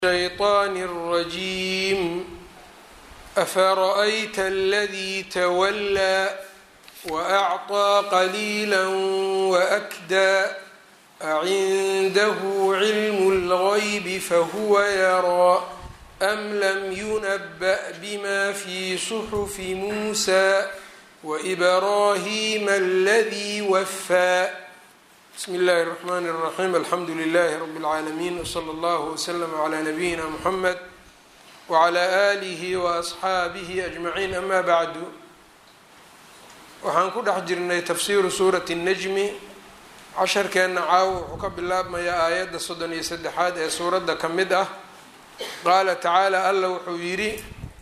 الشيطان الرجيم أفرأيت الذي تولى وأعطى قليلا وأكدى أعنده علم الغيب فهو يرى أم لم ينبأ بما في صحف موسى وإبراهيم الذي وفى بsم الlh الرحmn الرحيم alxamdu لlh رb العاalمين وصlى اllه وsلم عlى نبyina mحmed وعlى آlih وأصxaabih أجمعين ama bعdu waxaan ku dhex jirnay tafsiru suuraة النجmi casharkeenna caawo wuxuu ka bilaabmayaa aayadda soddon iyo saddexaad ee suuradda ka mid ah qaala tacaalى alla wuxuu yidhi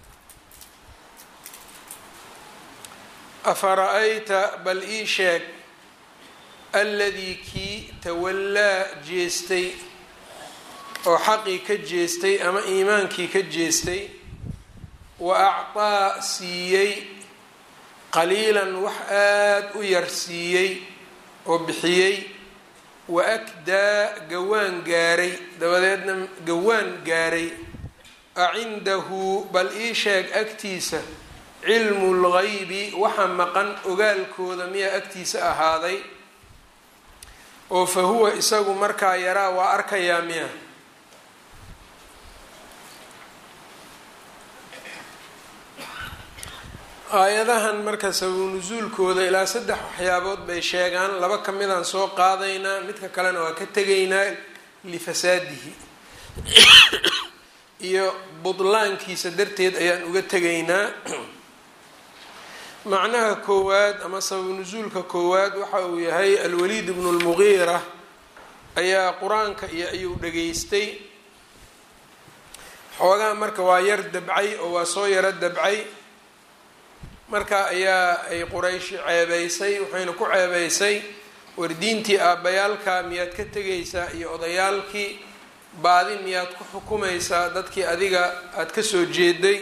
afara'ayta bal ii sheeg alladii kii tawallaa jeestay oo xaqii ka jeestay ama iimaankii ka jeestay wa actaa siiyey qaliilan wax aada u yar siiyey oo bixiyey wa akdaa gawaan gaaray dabadeedna gawaan gaaray a cindahu bal ii sheeg agtiisa cilmu lgaybi waxa maqan ogaalkooda miyaa agtiisa ahaaday oo fa huwa isagu markaa yaraa waa arkayaa miya aayadahan marka sababu nusuulkooda ilaa saddex waxyaabood bay sheegaan laba ka midaan soo qaadaynaa midka kalena waa ka tegaynaa lifasaadihi iyo budlaankiisa darteed ayaan uga tegaynaa macnaha koowaad ama sababu nusuulka koowaad waxa uu yahay alwaliid bnu lmugiira ayaa qur-aanka iyo ayuu dhageystay xoogaa marka waa yar dabcay oo waa soo yaro dabcay marka ayaa ay qurayshi ceebeysay waxayna ku ceebeysay war diintii aabbayaalka miyaad ka tegaysaa iyo odayaalkii baadi miyaad ku xukumaysaa dadkii adiga aada ka soo jeeday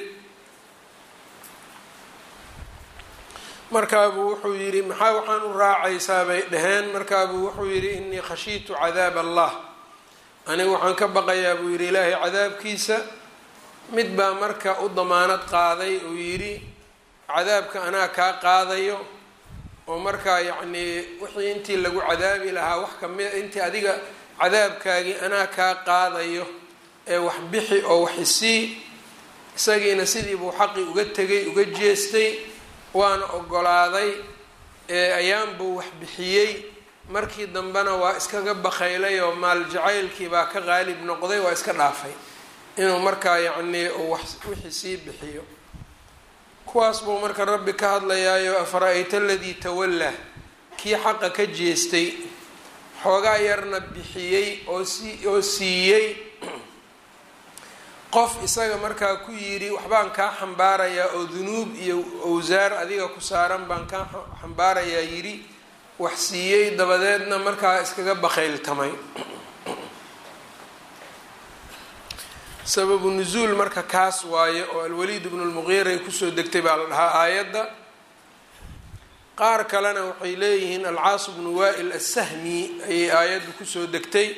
markaabuu wuxuu yidhi maxaa waxaan u raacaysaa bay dhaheen markaabuu wuxuu yidhi innii khashiitu cadaab allah anigu waxaan ka baqayaa buu yidhi ilaahay cadaabkiisa mid baa marka u damaanad qaaday uu yidhi cadaabka anaa kaa qaadayo oo markaa yacnii wixii intii lagu cadaabi lahaa wax kamida intii adiga cadaabkaagii anaa kaa qaadayo ee wax bixi oo wax isii isagiina sidii buu xaqi uga tegay uga jeestay waana ogolaaday ee ayaan buu wax bixiyey markii dambena waa iskaga bakaylay oo maal jacaylkii baa ka qaalib noqday waa iska dhaafay inuu markaa yacnii uu wax wixii sii bixiyo kuwaas buu marka rabbi ka hadlayaayo afara-ayta aladii tawallaa kii xaqa ka jeestay xoogaa yarna bixiyey oo si oo siiyey qof isaga markaa ku yidhi waxbaan kaa xambaarayaa oo dunuub iyo owsaar adiga ku saaran baan kaa xambaarayaa yidhi wax siiyey dabadeedna markaa iskaga bakayltamay sababu nusuul marka kaas waaye oo alwaliid bnu lmuqiiray kusoo degtay baa la dhahaa aayadda qaar kalena waxay leeyihiin alcaas bnu waa'il assahmi ayay aayaddu kusoo degtay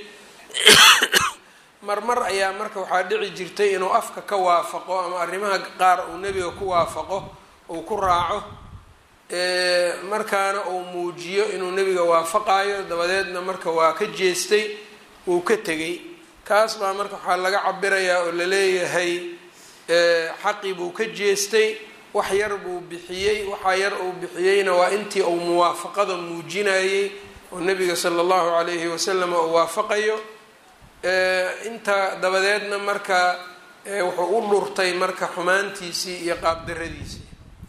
marmar ayaa marka waxaa dhici jirtay inuu afka ka waafaqo ama arrimaha qaar uu nebiga ku waafaqo uu ku raaco markaana uu muujiyo inuu nebiga waafaqayo dabadeedna marka waa ka jeestay wuu ka tegay kaas baa marka waxaa laga cabirayaa oo laleeyahay xaqii buu ka jeestay wax yar buu bixiyey waxaa yar uu bixiyeyna waa intii uu muwaafaqada muujinayey oo nebiga sala allahu calayhi wasalam uu waafaqayo inta dabadeedna marka wuxuu u dhurtay marka xumaantiisii iyo qaabdaradiisii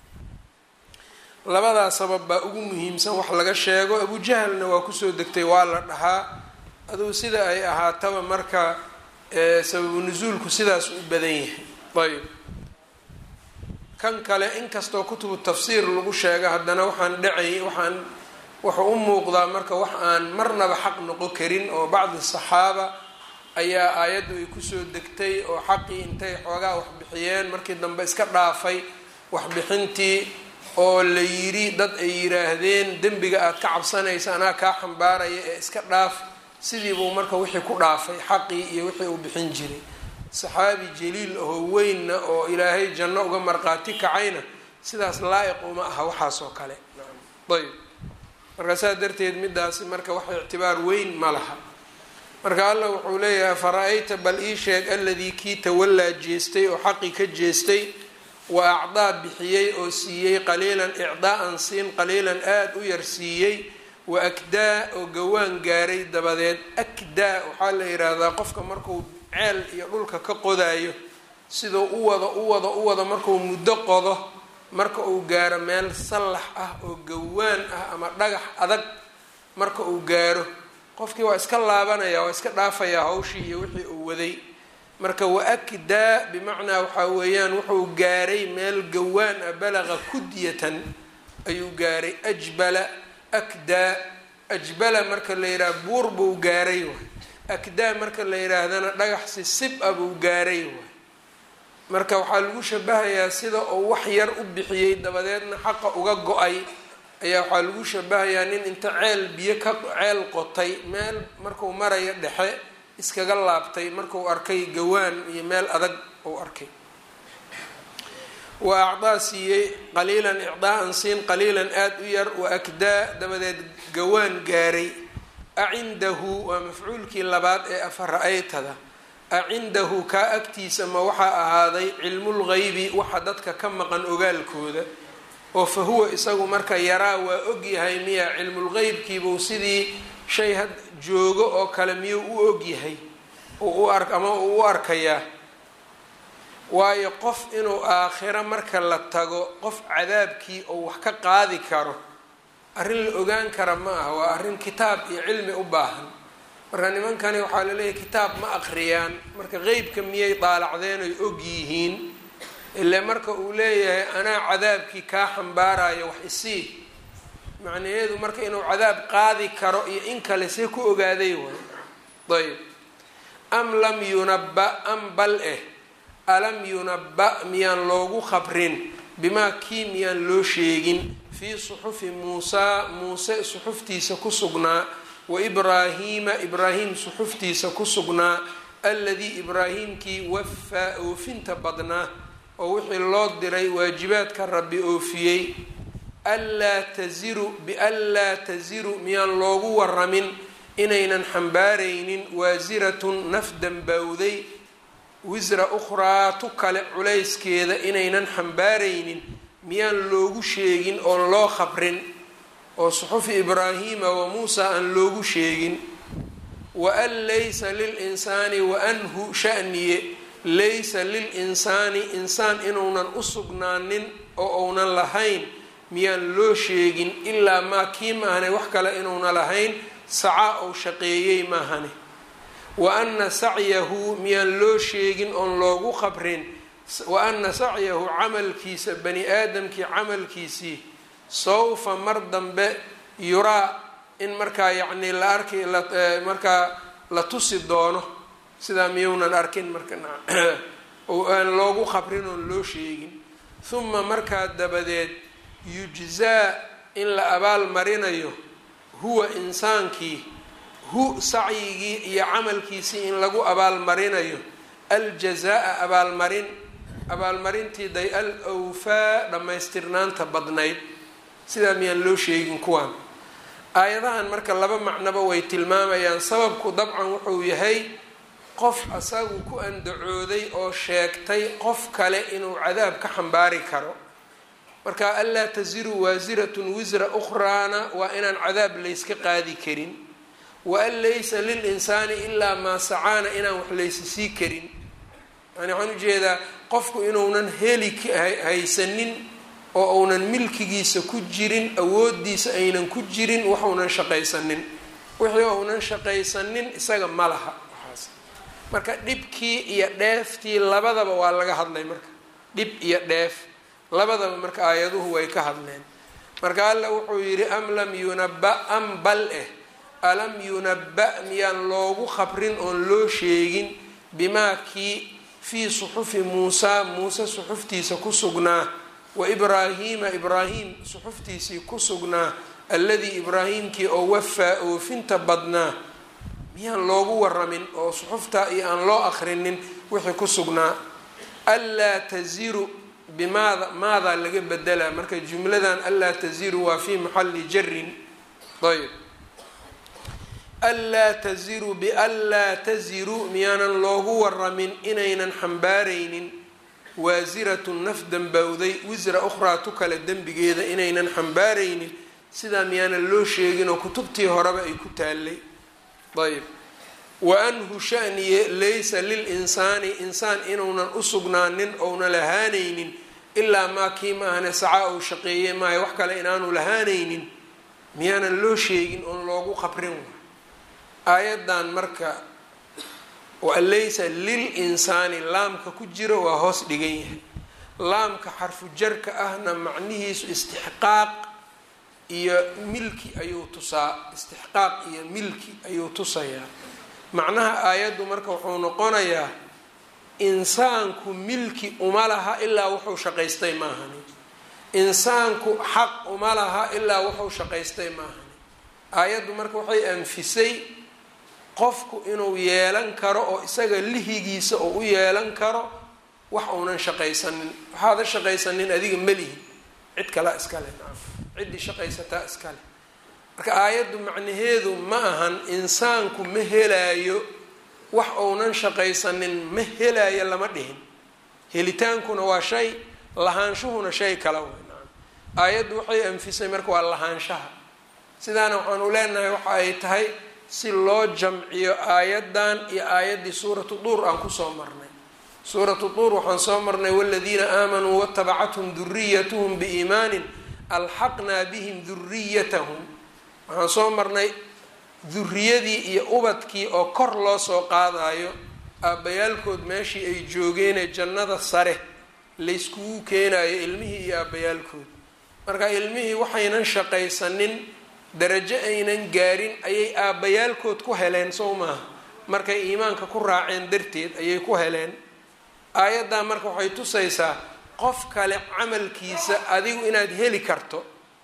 labadaa sabab baa ugu muhiimsan wax laga sheego abujahalna waa kusoo degtay waa la dhahaa aduu sida ay ahaataba marka sababu nusuulku sidaas u badan yahay ayb kan kale inkastoo kutubu tafsiir lagu sheego haddana waxaan dhacay waxaan wuxuu u muuqdaa marka wax aan marnaba xaq noqon karin oo bacdi saxaaba ayaa aayaddu ay kusoo degtay oo xaqii intay xoogaa wax bixiyeen markii dambe iska dhaafay waxbixintii oo la yidhi dad ay yidhaahdeen dembiga aada ka cabsanaysa anaa kaa xambaaraya ee iska dhaaf sidii buu marka wixii ku dhaafay xaqii iyo wixii uu bixin jiray saxaabi jaliil ahoo weynna oo ilaahay janno uga marqaati kacayna sidaas laa-iq uma aha waxaas oo kale ayb marka saa darteed midaasi marka wax ictibaar weyn ma laha marka allah wuxuu leeyahay fara-ayta bal ii sheeg aladii kii tawallaa jeestay oo xaqi ka jeestay wa acdaa bixiyey oo siiyey qaliilan icdaa-an siin qaliilan aada u yar siiyey wa akdaa oo gawaan gaaray dabadeed akdaa waxaa la yidhaahdaa qofka markuu ceel iyo dhulka ka qodaayo siduu u wado u wado u wado markuu muddo qodo marka uu gaaro meel sallax ah oo gawaan ah ama dhagax adag marka uu gaaro qofkii waa iska laabanaya waa iska dhaafayaa hawshii iyo wixii uu waday marka wa-akdaa bimacnaa waxaa weeyaan wuxuu gaaray meel gawaan ah balaqa kudyatan ayuu gaaray ajbala akdaa ajbala marka la yidhaha buur buu gaaray waay akdaa marka la yidhaahdana dhagax si sib ah buu gaaray waay marka waxaa lagu shabahayaa sida uu wax yar u bixiyey dabadeedna xaqa uga go-ay ayaa waxaa lagu shabahayaa nin inta ceel biyo ka ceel qotay meel markuu marayo dhexe iskaga laabtay markuu arkay gawaan iyo meel adag uu arkay wa acdaa siiyey qaliilan icdaaan siin qaliilan aada u yar wa akdaa dabadeed gawaan gaaray acindahu waa mafcuulkii labaad ee afara-aytada acindahu kaa agtiisa ma waxaa ahaaday cilmulgeybi waxa dadka ka maqan ogaalkooda oo fa huwa isagu marka yaraa waa ogyahay miya cilmulgeybkiibuu sidii shay had joogo oo kale miyuu u ogyahay ama uu u arkayaa waayo qof inuu aakhiro marka la tago qof cadaabkii oo wax ka qaadi karo arrin la ogaan kara ma aha waa arrin kitaab iyo cilmi u baahan marka nimankani waxaa laleeyahay kitaab ma aqriyaan marka qeybka miyay daalacdeen oy og yihiin ile marka uu leeyahay anaa cadaabkii kaa xambaarayo wax isii macnaheedu marka inuu cadaab qaadi karo iyo in kale see ku ogaaday way ayb am lam yunabba am bal eh alam yunabba miyaan loogu khabrin bimaa kii miyaan loo sheegin fii suxufi muusaa muuse suxuftiisa ku sugnaa wa ibraahiima ibraahim suxuftiisa ku sugnaa aladii ibraahimkii wafaa oofinta badnaa oo wixii loo diray waajibaadka rabbi oofiyey anlaa taziru bianlaa taziru miyaan loogu waramin inaynan xambaaraynin waasiratun naf dambawday wisra ukhraa tu kale culayskeeda inaynan xambaaraynin miyaan loogu sheegin oon loo khabrin oo suxufi ibraahiima wa muusa aan loogu sheegin wa an laysa lilinsaani wa anhu shaniye laysa lilinsaani insaan inuunan u sugnaanin oo uunan lahayn miyaan loo sheegin ilaa maa kii maahane wax kale inuuna lahayn sacaa ou shaqeeyey maahane wa ana sacyahu miyaan loo sheegin oon loogu qabrin wa ana sacyahu camalkiisa bani aadamkii camalkiisii sawfa mar dambe yuraa in markaa yacnii la arki markaa la tusi doono sidaa miyuunan arkin marka oo aan loogu qabrin oon loo sheegin huma markaa dabadeed yujzaa in la abaal marinayo huwa insaankii hu sacyigii iyo camalkiisii in lagu abaalmarinayo aljazaa-a abaalmarin abaalmarintii day al awfaa dhammaystirnaanta badnayd sidaa miyaan loo sheegin kuwaan aayadahan marka laba macnoba way tilmaamayaan sababku dabcan wuxuu yahay qof asagu ku andacooday oo sheegtay qof kale inuu cadaab ka xambaari karo marka anlaa tasiru waasiratun wisra ukhraana waa inaan cadaab layska qaadi karin wa an laysa lilinsaani ilaa maa sacaana inaan wax laysa sii karin yani waxaan ujeedaa qofku inuunan heli haysanin oo uunan milkigiisa ku jirin awoodiisa aynan ku jirin waxuunan shaqaysanin wixii uunan shaqaysanin isaga ma laha waxaas marka dhibkii iyo dheeftii labadaba waa laga hadlay marka dhib iyo dheef labadaba marka aayaduhu way ka hadleen marka alla wuxuu yidhi am lam yunaba am bal eh alam yunaba miyaan loogu khabrin oon loo sheegin bimaa kii fii suxufi muusaa muuse suxuftiisa ku sugnaa wa ibraahiima ibraahim suxuftiisii ku sugnaa alladii ibraahimkii oo wafaa oofinta badnaa miyaan loogu waramin oo suxuftaa iyo aan loo akrinin wixii ku sugnaa anlaa taziru bimaada maadaa laga bedelaa marka jumladan anlaa taziru waa fi maxali jarin ayb anlaa taziru bianlaa taziru miyaanan loogu waramin inaynan xambaaraynin waasiratun naf dambowday wisra ukhraa tu kale dembigeeda inaynan xambaaraynin sidaa miyaanan loo sheegin oo kutubtii horeba ay ku taallay ayb wa anhu shaniye laysa lilinsaani insaan inuunan u sugnaanin ouna lahaanaynin ilaa maa kii maahane sacaa ou shaqeeye maayo wax kale inaanu lahaanaynin miyaanan loo sheegin oon loogu qabrin aayaddan marka walaysa lilinsaani laamka ku jiro waa hoos dhigan yahay laamka xarfu jarka ahna macnihiisu istixqaaq iyo milki ayuu tusaa istixqaaq iyo milki ayuu tusayaa macnaha aayaddu marka wuxuu noqonayaa insaanku milki uma laha ilaa wuxuu shaqaystay maahani insaanku xaq uma laha ilaa wuxuu shaqaystay maahani aayaddu marka waxay anfisay qofku inuu yeelan karo oo isaga lihigiisa oo u yeelan karo wax uunan shaqaysanin waxaada shaqaysanin adiga melihi cid kalea iskale ciddii shaqaysataa iskale marka aayaddu macnaheedu ma ahan insaanku ma helaayo wax uunan shaqaysanin ma helaayo lama dhihin helitaankuna waa shay lahaanshuhuna shay kala wey aayaddu waxay anfisay marka waa lahaanshaha sidaana waxaanu leenahay waxa ay tahay si loo jamciyo aayaddan iyo aayaddii suuratu duur aan kusoo marnay suuratu duur waxaan soo marnay waladiina aamanuu watabacathum duriyatuhum biiimaanin alxaqnaa bihim duriyatahum waxaan soo marnay duriyadii iyo ubadkii oo kor loo soo qaadayo aabbayaalkood meeshii ay joogeenee jannada sare layskugu keenayo ilmihii iyo aabbayaalkood marka ilmihii waxaynan shaqaysanin darajo aynan gaarin ayay aabbayaalkood ku heleen sow maaha markay iimaanka ku raaceen darteed ayay ku heleen aayaddaa marka waxay tusaysaa qof kale camalkiisa adigu inaad heli karto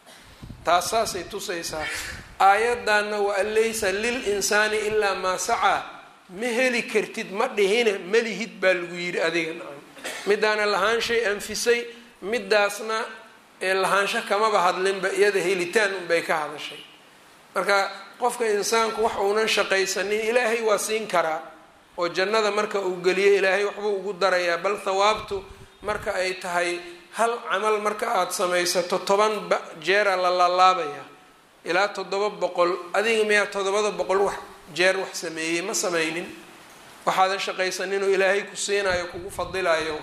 taas saasay tusaysaa aayaddanna wa an laysa lil insaani ilaa maa sacaa ma heli kartid ma dhihine malihid baa lagu yidhi adiga nacam midaana lahaanshay anfisay midaasna ee lahaansho kamaba hadlinba iyada helitaan unbay ka hadashay marka qofka insaanku wax uunan shaqaysanin ilaahay waa siin karaa oo jannada marka uu geliyo ilaahay waxbuu ugu darayaa bal thawaabtu marka ay tahay hal camal marka aada samaysato toban jeera la laalaabaya ilaa toddoba boqol adiga miyaa toddobada boqol wax jeer wax sameeyey ma sameynin waxaadan shaqaysaninoo ilaahay ku siinayo kugu fadilayo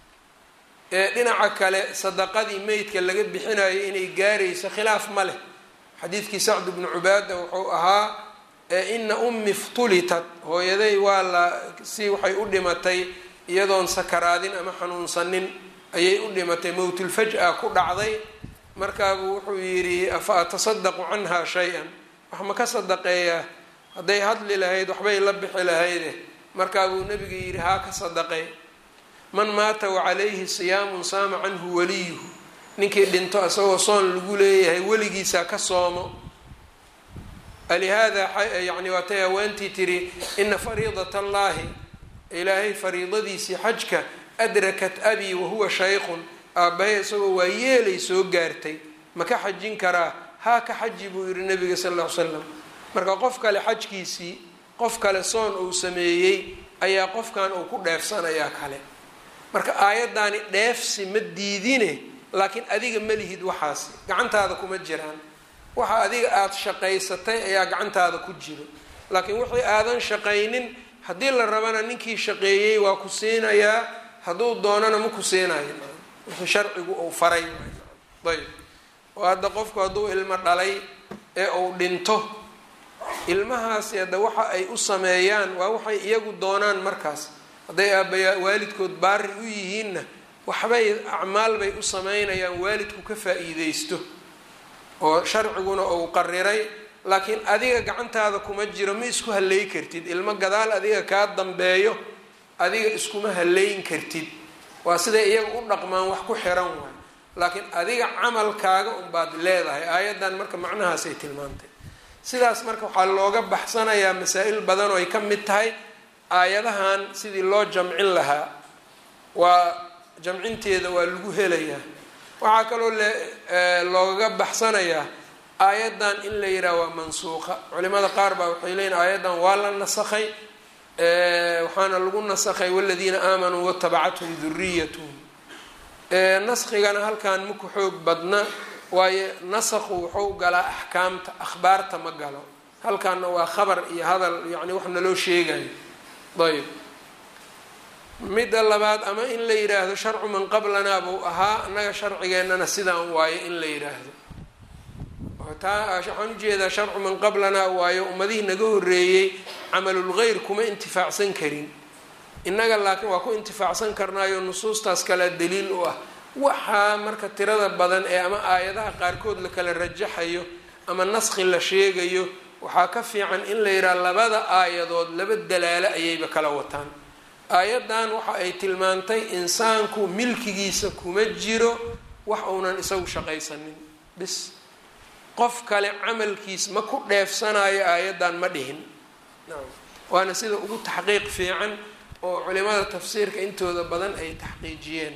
ee dhinaca kale sadaqadii meydka laga bixinayo inay gaarayso khilaaf ma leh xadiidkii sacd bnu cubaada wuxuu ahaa ina ummi ftulitat hooyaday waa la si waxay u dhimatay iyadoon sakaraadin ama xanuunsanin ayay u dhimatay mowtulfaj-a ku dhacday markaabuu wuxuu yidhi afa atasadaqu canha shay-an wax ma ka sadaqeeyaa hadday hadli lahayd waxbay la bixi lahayde markaabuu nabiga yidhi haa ka sadaqey man maata wacalayhi siyaamun saama canhu waliyuhu ninkii dhinto isagoo soon lagu leeyahay weligiisaa ka soomo alihaada yani waatay haweentii tiri ina fariidat allahi ilaahay fariidadiisii xajka adrakat abii wahuwa shaykhun aabbahay isagoo waa yeelay soo gaartay ma ka xajin karaa haa ka xaji buu yihi nabiga sal ll ly slam marka qof kale xajkiisii qof kale soon uu sameeyey ayaa qofkan uu ku dheefsanayaa kale marka aayaddaani dheefsi ma diidine laakiin adiga ma lihid waxaasi gacantaada kuma jiraan waxa adiga aada shaqaysatay ayaa gacantaada ku jiro laakiin wixii aadan shaqaynin haddii la rabana ninkii shaqeeyey waa ku siinayaa hadduu doonana ma ku siinayo wixii sharcigu uu faray ayb oo hadda qofku hadduu ilmo dhalay ee uu dhinto ilmahaasi hadda waxa ay u sameeyaan waa waxay iyagu doonaan markaas hadday aabbayaa waalidkood baari u yihiinna waxbay acmaal bay u sameynayaan waalidku ka faa-iideysto oo sharciguna uu qariray laakiin adiga gacantaada kuma jiro ma isku halleyn kartid ilmo gadaal adiga kaa dambeeyo adiga iskuma halleyn kartid waa siday iyaga u dhaqmaan wax ku xiran waay laakiin adiga camalkaaga unbaad leedahay aayaddan marka macnahaasay tilmaantay sidaas marka waxaa looga baxsanayaa masaa-il badan oo ay ka mid tahay aayadahan sidii loo jamcin lahaa waa jamcinteeda waa lagu helayaa waxaa kaloo loogaga baxsanayaa aayaddan in la yidhaha waa mansuuqa culimada qaar baa waxay leeyihin aayaddan waa la nasakhay waxaana lagu nasakhay waladiina aamanuu watabacathum duriyatuhum naskigana halkan maku xoog badna waayo nasakhu wuxuu galaa axkaamta akhbaarta ma galo halkaana waa khabar iyo hadal yani wax naloo sheegayo ayb midda labaad ama in la yidhaahdo sharcu man qablanaa buu ahaa annaga sharcigeennana sidaan waayo in la yidhaahdo taa waxaan ujeedaa sharcu man qablanaa waayo ummadihii naga horeeyey camalulgeyr kuma intifaacsan karin innaga laakiin waa ku intifaacsan karnaayo nusuustaas kalea daliil u ah waxaa marka tirada badan ee ama aayadaha qaarkood la kala rajaxayo ama naskhi la sheegayo waxaa ka fiican in la yidhaha labada aayadood laba dalaalo ayayba kala wataan aayaddan waxa ay tilmaantay insaanku milkigiisa kuma jiro wax uunan isagu shaqaysanin bis qof kale camalkiis ma ku dheefsanayo aayaddan ma dhihin waana sida ugu taxqiiq fiican oo culimada tafsiirka intooda badan ay taxqiijiyeen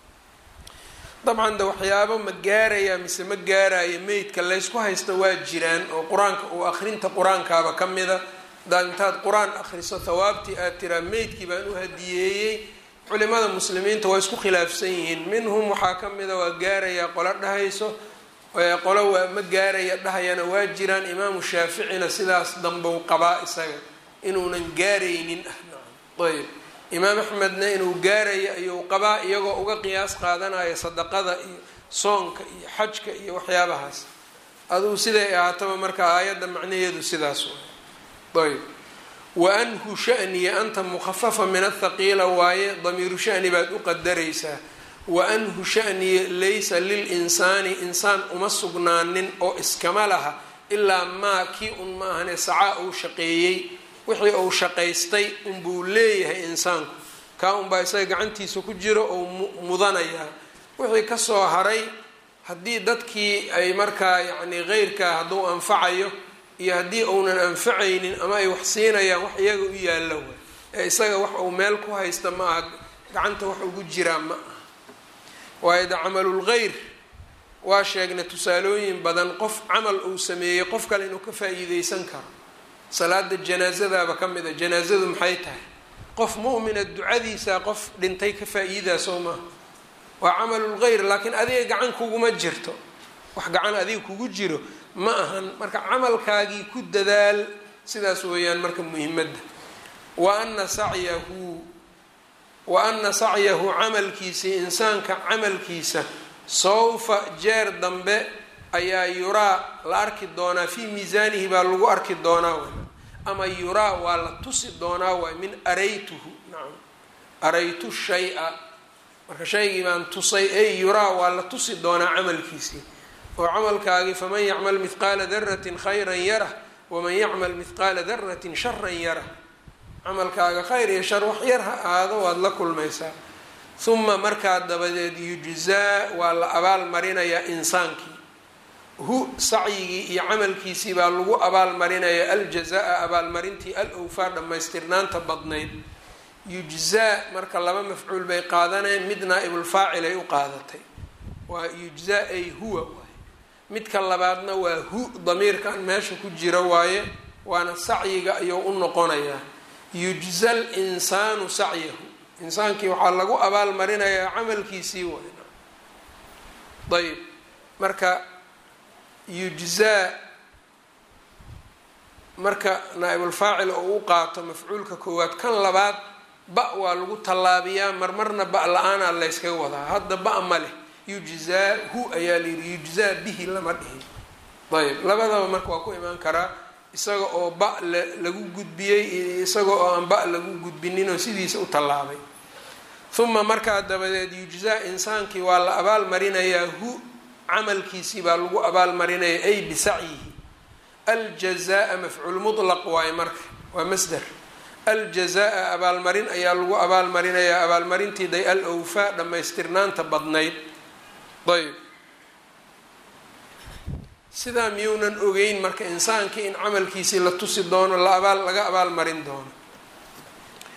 dabcan de waxyaabo ma gaaraya mise ma gaarayo meydka laysku haysta waa jiraan oo qur-aanka uu akrinta qur-aankaaba ka mida hadaad intaad qur-aan akriso thawaabtii aad tiraa meydkii baan u hadiyeeyey culimada muslimiinta waa isku khilaafsan yihiin minhum waxaa ka mida waa gaaraya qolo dhahayso qolo waa ma gaaraya dhahayana waa jiraan imaamu shaaficina sidaas dambou qabaa isaga inuunan gaaraynin ah ayb imaam axmedna inuu gaarayo ayuu qabaa iyagoo uga qiyaas qaadanaya sadaqada iyo soonka iyo xajka iyo waxyaabahaas aduu siday ahaataba marka aayadda macnaheedu sidaas ayb wa anhu shaniya anta mukhafafa min athaqiila waaye damiiru shani baad u qadaraysaa wa anhu shaniya laysa lilinsaani insaan uma sugnaanin oo iskama laha ilaa maa kii un ma ahane sacaa uu shaqeeyey wixii uu shaqaystay unbuu leeyahay insaanku kaa unbaa isaga gacantiisa ku jiro oo mudanayaa wixii kasoo haray haddii dadkii ay markaa yacni keyrkaa hadduu anfacayo iyo haddii uunan anfacaynin ama ay wax siinayaan wax iyaga u yaalla way ee isaga wax uu meel ku haysta ma aha gacanta wax ugu jiraa ma aha waayo de camalulgeyr waa sheegnay tusaalooyin badan qof camal uu sameeyey qof kale inuu ka faa-iideysan karo salaada janaasadaaba ka mid a janaasadu maxay tahay qof mu'mina ducadiisa qof dhintay ka faa-iidaa soo maaha waa camalulgeyr laakiin adiga gacan kuguma jirto wax gacan adiga kugu jiro ma ahan marka camalkaagii ku dadaal sidaas weeyaan marka muhimadda wa ana sacyahu wa ana sacyahu camalkiisii insaanka camalkiisa sawfa jeer dambe ayaa yuraa la arki doonaa fii miisaanihi baa lagu arki doonaa way ama yuraa waa la tusi doonaa waay min araytuhu nacam araytu shay-a marka shaygii baan tusay ey yuraa waa la tusi doonaa camalkiisii oo camalkaagii faman yacmal mithqaala daratin khayran yarah waman yacmal mithqaala daratin sharan yarah camalkaaga khayr iyo shar wax yar ha aado waad la kulmaysaa huma markaa dabadeed yujzaa waa la abaal marinayaa insaankii hu sacyigii iyo camalkiisii baa lagu abaalmarinaya aljazaa abaalmarintii al owfaa dhammaystirnaanta badnayd yujzaa marka laba mafcuul bay qaadaneen mid naa-ibulfaacil ay u qaadatay waa yujzaa ay huwa waaye midka labaadna waa hu damiirkan meesha ku jira waaye waana sacyiga ayuu u noqonayaa yujza l insaanu sacyahu insaankii waxaa lagu abaalmarinayaa camalkiisii waay ayb marka yujzaa marka naa-ibulfaacil oo u qaato mafcuulka koowaad kan labaad ba waa lagu tallaabiyaa marmarna ba la-aanaa layskaga wadaa hadda ba ma leh yujzaa hu ayaa layidhi yujzaa bihi lama dhihin ayb labadaba marka waa ku imaan karaa isaga oo ba lagu gudbiyey isaga oo aan ba lagu gudbinin oo sidiisa u tallaabay uma markaa dabadeed yujzaa insaankii waa la abaal marinayaa hu camalkiisii baa lagu abaalmarinaya ay bisacyihi aljazaa mafcuul mutlaq waaye marka waa masder aljazaa abaalmarin ayaa lagu abaalmarinayaa abaalmarintii day al owfaa dhammaystirnaanta badnayd ayb sidaa miyuunan ogeyn marka insaankii in camalkiisii la tusi doono la abaal laga abaalmarin doono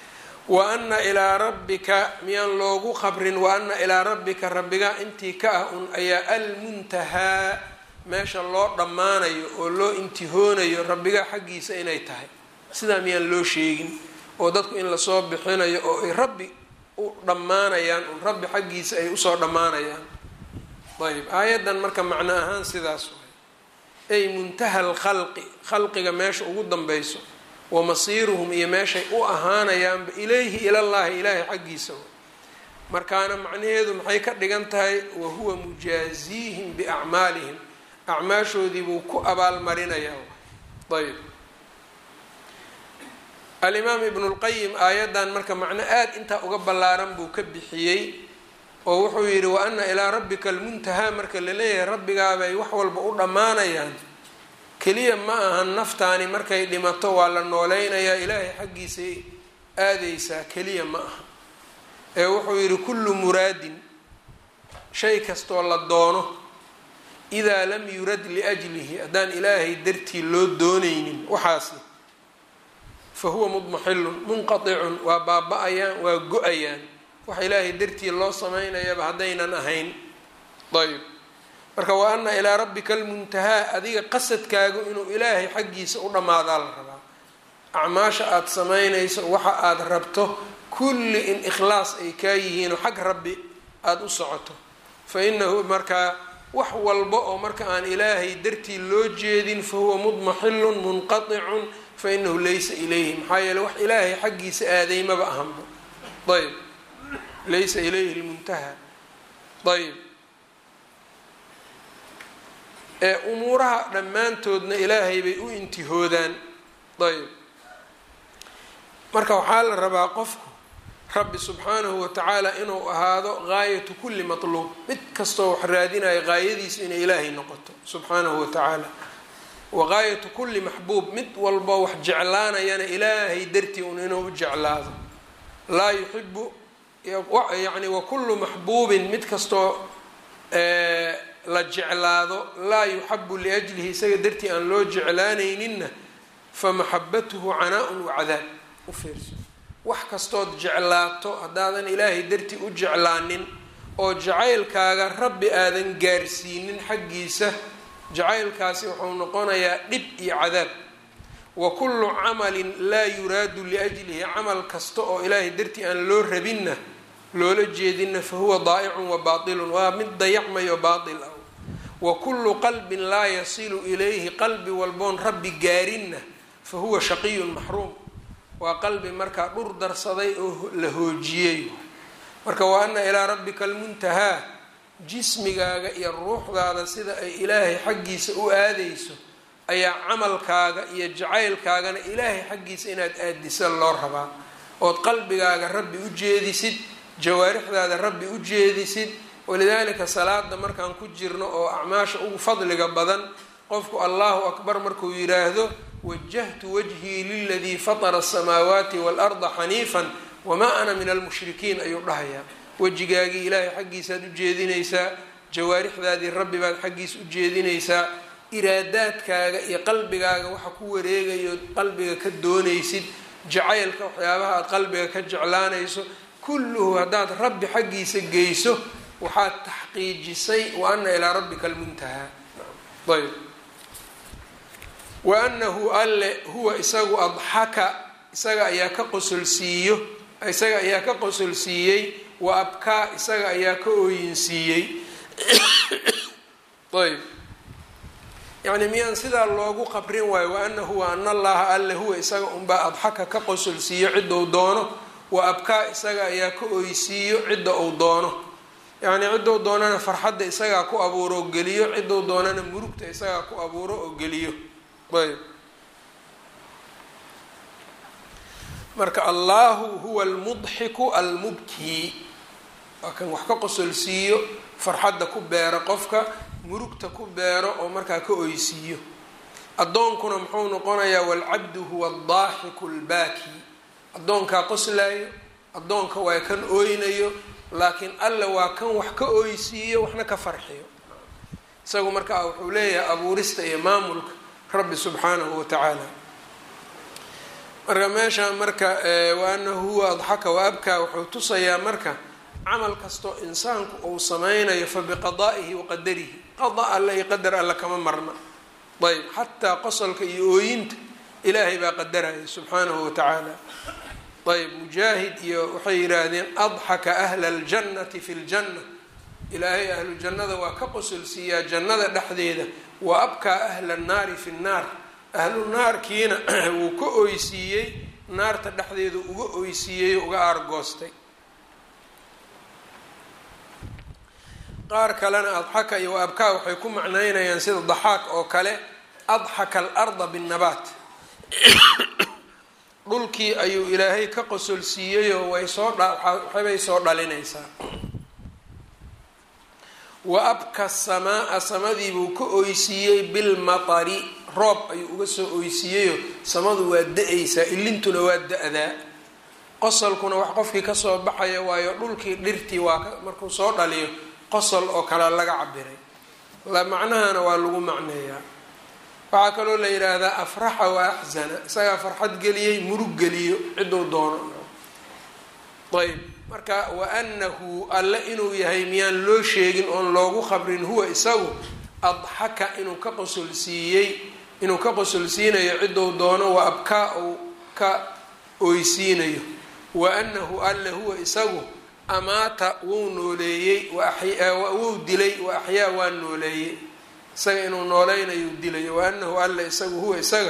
wa ana ilaa rabbika miyaan loogu qabrin wa ana ilaa rabbika rabbiga intii ka ah un ayaa almuntahaa meesha loo dhammaanayo oo loo intihoonayo rabbiga xaggiisa inay tahay sidaa miyaan loo sheegin oo dadku in lasoo bixinayo oo ay rabbi u dhammaanayaan un rabbi xaggiisa ay usoo dhammaanayaan ayb aayaddan marka macno ahaan sidaas waay ay muntaha alkhalqi khalqiga meesha ugu danbeyso wa masiiruhum iyo meeshay u ahaanayaanba ilayhi ilallaahi ilaahay xaggiisa markaana macnaheedu maxay ka dhigan tahay wa huwa mujaaziihim biacmaalihim acmaashoodii buu ku abaalmarinayaa ayb alimaam ibnu lqayim aayaddan marka macno aada intaa uga ballaaran buu ka bixiyey oo wuxuu yidhi wa ana ilaa rabbika almuntahaa marka la leeyahay rabbigaabay wax walba u dhammaanayaan keliya ma ahan naftaani markay dhimato waa la nooleynayaa ilaahay xaggiisay aadeysaa keliya ma aha ee wuxuu yidhi kullu muraadin shay kastoo la doono idaa lam yurad liajlihi haddaan ilaahay dartii loo doonaynin waxaasi fa huwa mudmaxilun munqaticun waa baaba-ayaan waa go-ayaan waxa ilaahay dartii loo samaynayaba haddaynan ahayn ayb marka wa ana ilaa rabbika almuntahaa adiga qasadkaagu inuu ilaahay xaggiisa u dhammaadaa la rabaa acmaasha aada samaynayso waxa aada rabto kulli in ikhlaas ay kaa yihiinoo xag rabbi aada u socoto fa inahu markaa wax walba oo marka aan ilaahay dartii loo jeedin fa huwa mudmaxilun munqaticun fa inahu laysa ilayhi maxaa yeele wax ilaahay xaggiisa aadaymaba ahanba ayb laysa ilayhi lmuntaha ayb ee umuuraha dhammaantoodna ilaahay bay u intihoodaan ayb marka waxaa la rabaa qofku rabbi subxaanahu watacaala inuu ahaado gaayatu kulli matluub mid kastoo wax raadinayo gaayadiisu inay ilaahay noqoto subxaanahu watacaala wa gaayatu kulli maxbuub mid walbo wax jeclaanayana ilaahay dartii un inuu u jeclaado laa yuxibu yacni wa kullu maxbuubin mid kastoo la jeclaado laa yuxabu liajlihi isaga dartii aan loo jeclaanayninna fa maxabatuhu canaa-un wa cadaab u fiirso wax kastood jeclaato haddaadan ilaahay dartii u jeclaanin oo jacaylkaaga rabbi aadan gaarsiinin xaggiisa jacaylkaasi wuxuu noqonayaa dhib iyo cadaab wa kullu camalin laa yuraadu liajlihi camal kasta oo ilaahay dartii aan loo rabinna loola jeedinna fa huwa daa'icun wa baatilun waa mid dayacmayo baatil ah wa kullu qalbin laa yasilu ilayhi qalbi walboon rabbi gaarinna fa huwa shaqiyun maxruum waa qalbi markaa dhur darsaday oo la hoojiyey marka wa ana ilaa rabbika almuntahaa jismigaaga iyo ruuxdaada sida ay ilaahay xaggiisa u aadayso ayaa camalkaaga iyo jacaylkaagana ilaahay xaggiisa inaad aadisa loo rabaa ood qalbigaaga rabbi u jeedisid jawaarixdaada rabbi u jeedisid walidaalika salaada markaan ku jirno oo acmaasha ugu fadliga badan qofku allahu akbar markuu yidhaahdo wajahtu wajhii liladii fatara asamaawaati waalarda xaniifan wamaa ana min almushrikiin ayuu dhahayaa wejigaagii ilaahay xaggiisaad u jeedinaysaa jawaarixdaadii rabbi baad xaggiisa u jeedinaysaa iraadaadkaaga iyo qalbigaaga waxa ku wareegayo qalbiga ka doonaysid jacaylka waxyaabaha aada qalbiga ka jeclaanayso kulluhu haddaad rabbi xaggiisa geyso waxaad taxqiijisay wa ana ilaa rabbika almuntahaa ayb wa anahu alle huwa isagu adxaka isaga ayaa ka qosolsiiyo isaga ayaa ka qosolsiiyey wa abkaa isaga ayaa ka ooyinsiiyey ayb yacni miyaan sidaa loogu qabrin waayo wa anahu wa ana allaha alle huwa isaga unbaa adxaka ka qosolsiiyo cidda uu doono wa abkaa isaga ayaa ka oysiiyo cidda uu doono yacni ciddou doonana farxadda isagaa ku abuuro oo geliyo ciddou doonana murugta isagaa ku abuuro oo geliyo ayb marka allahu huwa almudxiku almubkii waa kan wax ka qosolsiiyo farxadda ku beero qofka murugta ku beero oo markaa ka oysiiyo addoonkuna muxuu noqonayaa walcabdu huwa aldaaxiku albaaki addoonkaa qoslaayo addoonka waa kan ooynayo laakiin alla waa kan wax ka oysiiyo waxna ka farxiyo isagu markaa wuxuu leeyahay abuurista iyo maamulka rabbi subxaanahu watacaala marka meesha marka wa anahu huwa adxaka wa abkaa wuxuu tusayaa marka camal kastoo insaanku uu sameynayo fa biqadaa'ihi wa qadarihi qada alle iyo qadar alle kama marna ayb xataa qosolka iyo ooyinta ilaahay baa qadaraya subxaanahu wa tacaala ayb mujaahid iyo waxay yidhaahdeen adxaka ahla aljannati fi ljanna ilaahay ahlu jannada waa ka qosolsiiyaa jannada dhexdeeda wa abkaa ahla annaari fi nnaar ahlu naarkiina wuu ka oysiiyey naarta dhexdeeda uga oysiiyey uga aargoostay qaar kalena adxaka iyo wa abkaa waxay ku macnaynayaan sida daxaak oo kale adxaka alarda binnabaat dhulkii ayuu ilaahay ka qosolsiiyeyoo way soo waxbay soo dhalinaysaa wa abka samaa samadiibuu ka oysiiyey bilmatari roob ayuu uga soo oysiiyeyoo samadu waa da-aysaa ilintuna waa da-daa qosolkuna wax qofkii kasoo baxaya waayo dhulkii dhirtii waa markuu soo dhaliyo qosol oo kale laga cabiray la macnahana waa lagu macneeyaa waxaa kaloo la yidhaahdaa afraxa wa axzana isagaa farxad geliyey murug geliyo ciduu doono ayb marka wa anahu alle inuu yahay miyaan loo sheegin oon loogu khabrin huwa isagu adxaka inuu ka qosolsiiyey inuu ka qosolsiinayo ciduu doono wa abkaa uu ka oysiinayo wa anahu alle huwa isagu amaata wuu nooleeyey wuu dilay wa axyaa waa nooleeyey isaga inuu nooleynayuu dilayo wa anahu alle isagu huwa isaga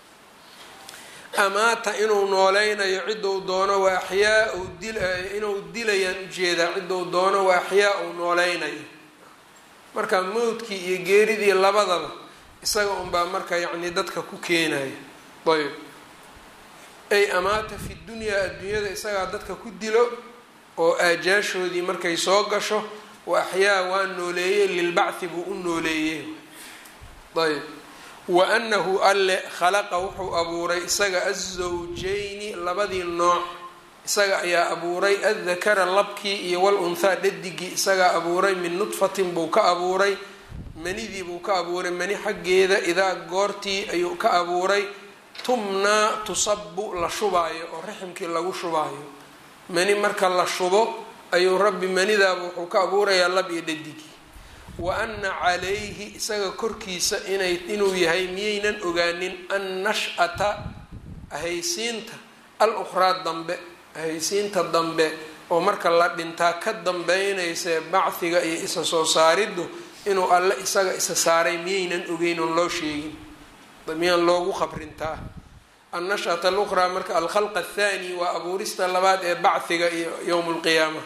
amaata inuu nooleynayo ciduu doono wa axyaa inuu dilayaan ujeedaa ciduu doono wa axyaa uu nooleynayo marka mowdkii iyo geeridii labadaba isaga unbaa marka yacni dadka ku keenayo ayb ay amaata fi dunyaa adduunyada isagaa dadka ku dilo oo aajaashoodii markay soo gasho wa axyaa waa nooleeyey lilbacthi buu u nooleeyey ayb wa anahu alle khalaqa wuxuu abuuray isaga azawjayni labadii nooc isaga ayaa abuuray addakara labkii iyo wal unthaa dhadigii isagaa abuuray min nudfatin buu ka abuuray manidii buu ka abuuray mani xaggeeda idaa goortii ayuu ka abuuray tumnaa tusabu la shubaayo oo raximkii lagu shubaayo mani marka la shubo ayuu rabbi manidaaba wuxuu ka abuurayaa lab iyo dhadigii wa ana calayhi isaga korkiisa inay inuu yahay miyaynan ogaanin annash'ata ahaysiinta al ukhraa dambe ahaysiinta dambe oo marka la dhintaa ka dambeynaysa bacdiga iyo isa soo saariddu inuu alle isaga isa saaray miyaynan ogeyn oon loo sheegin miyaan loogu khabrintaa annash'ata alukhraa marka alkhalq athani waa abuurista labaad ee bacdiga iyo yowm lqiyaama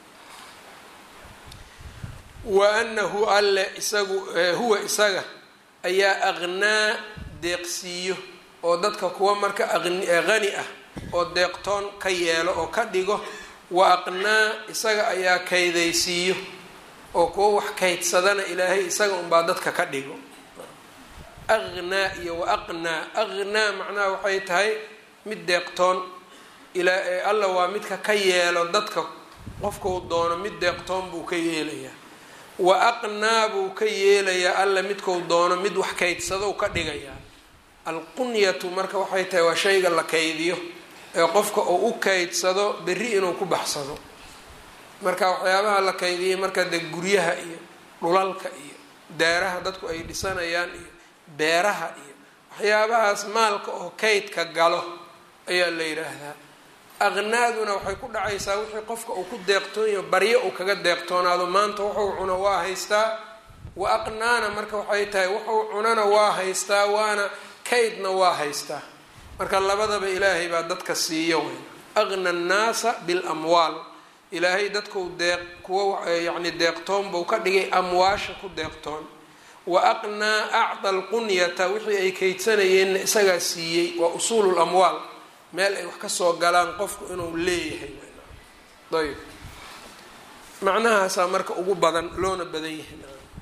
wa anahu alle isagu huwa isaga ayaa aqnaa deeqsiiyo oo dadka kuwa marka qani ah oo deeqtoon ka yeelo oo ka dhigo wa aqnaa isaga ayaa kaydaysiiyo oo kuwa wax kaydsadana ilaahay isaga unbaa dadka ka dhigo aqnaa iyo wa aqnaa aqnaa macnaha waxay tahay mid deeqtoon ilaa alla waa midka ka yeelo dadka qofkau doono mid deeqtoon buu ka yeelayaa wa aqnaa buu ka yeelayaa alla midkau doono mid wax kaydsadou ka dhigayaa alqunyatu marka waxay tahay waa shayga la kaydiyo ee qofka uu u kaydsado berri inuu ku baxsado marka waxyaabaha la kaydiyay marka dee guryaha iyo dhulalka iyo daaraha dadku ay dhisanayaan iyo beeraha iyo waxyaabahaas maalka oo kaydka galo ayaa la yidhaahdaa aqnaaduna waxay ku dhacaysaa wixii qofka uu ku deeqtoonyaho baryo uu kaga deeqtoonaado maanta wuxuu cuno waa haystaa wa aqnaana marka waxay tahay wuxuu cunana waa haystaa waana kaydna waa haystaa marka labadaba ilaahay baa dadka siiyo wey aqna annaasa bilamwaal ilaahay dadkau deeq kuwa yacni deeqtoon buu ka dhigay amwaasha ku deeqtoon wa aqnaa acda alqunyata wixii ay kaydsanayeenna isagaa siiyey waa usuulu lamwaal meel ay wax kasoo galaan qofku inuu leeyahay ayb macnahaasaa marka ugu badan loona badan yahay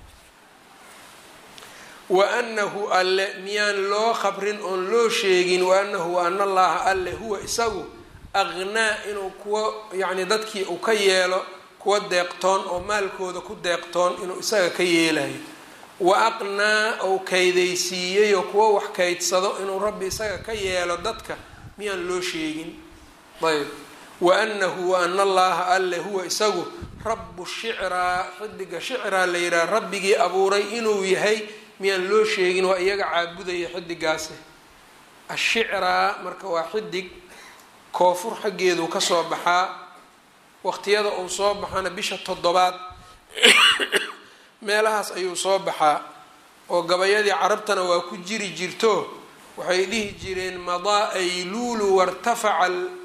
wa anahu alle miyaan loo khabrin oon loo sheegin wa anahu wa ana allaha alle huwa isagu aqnaa inuu kuwa yacni dadkii uu ka yeelo kuwa deeqtoon oo maalkooda ku deeqtoon inuu isaga ka yeelayo wa aqnaa ou kaydaysiiyeyoo kuwa wax kaydsado inuu rabbi isaga ka yeelo dadka miyaan loo sheegin ayb waanahu waana allaha alle huwa isagu rabu shicraa xidiga shicraa la yidhaha rabbigii abuuray inuu yahay miyaan loo sheegin waa iyaga caabudaya xidigaasi ashicraa marka waa xidig koofur xaggeedu kasoo baxaa waqtiyada uu soo baxana bisha toddobaad meelahaas ayuu soo baxaa oo gabayadii carabtana waa ku jiri jirto waxay dhihi jireen madaa ayluulu wartafaca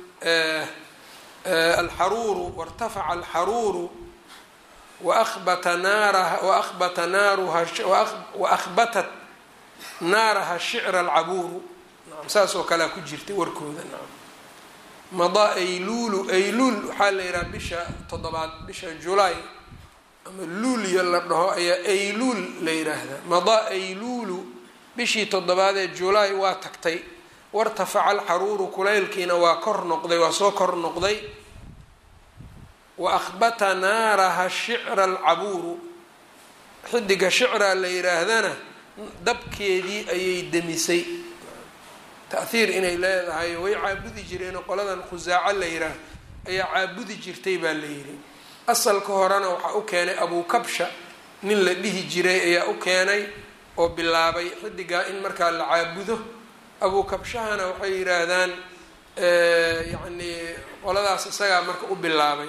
alxaruuru wartafaca alxaruuru waabata naaraha waabata naaruha waahbatat naaraha shicra alcabuuru naam saas oo kalea ku jirtay warkooda naam madaa ayluulu ayluul waxaa la yidhaha bisha toddobaad bisha julaay ama luulyo la dhaho ayaa ayluul la yidhaahdaa madaa ayluulu bishii toddobaad ee julaay waa tagtay wartafaca alxaruuru kulaylkiina waa kor noqday waa soo kor noqday wa ahbata naaraha shicra alcabuuru xidiga shicraa la yidhaahdana dabkeedii ayay demisay taahiir inay leedahay way caabudi jireen qoladan khusaaco la yidhaah ayaa caabudi jirtay baa la yidhi asalka horena waxaa u keenay abukabsha nin la dhihi jiray ayaa u keenay oo bilaabay xidigaa in markaa la caabudo abukabshahana waxay yidhaahdaan yacni qoladaas isagaa marka u bilaabay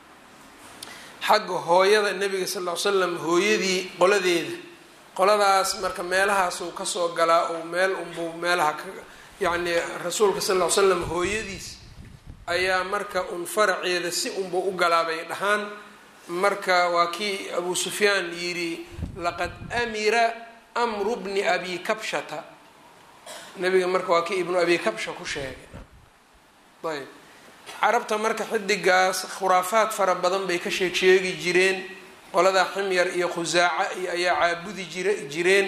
xagga hooyada nebiga sal ll ly slam hooyadii qoladeeda qoladaas marka meelahaasuu kasoo galaa ou meel unbuu meelaha ka yacni rasuulka sal ll ly slam hooyadiis ayaa marka un faraceeda si unbuu u galaabay dhahaan marka waa kii abu sufyaan yidhi laqad amira amru bni abi kabshata nabiga marka waa kii ibnu abi kabsha ku sheegay ayb carabta marka xidigaas khuraafaad fara badan bay ka sheeg sheegi jireen qoladaa ximyar iyo khusaaca iyo ayaa caabudi jir jireen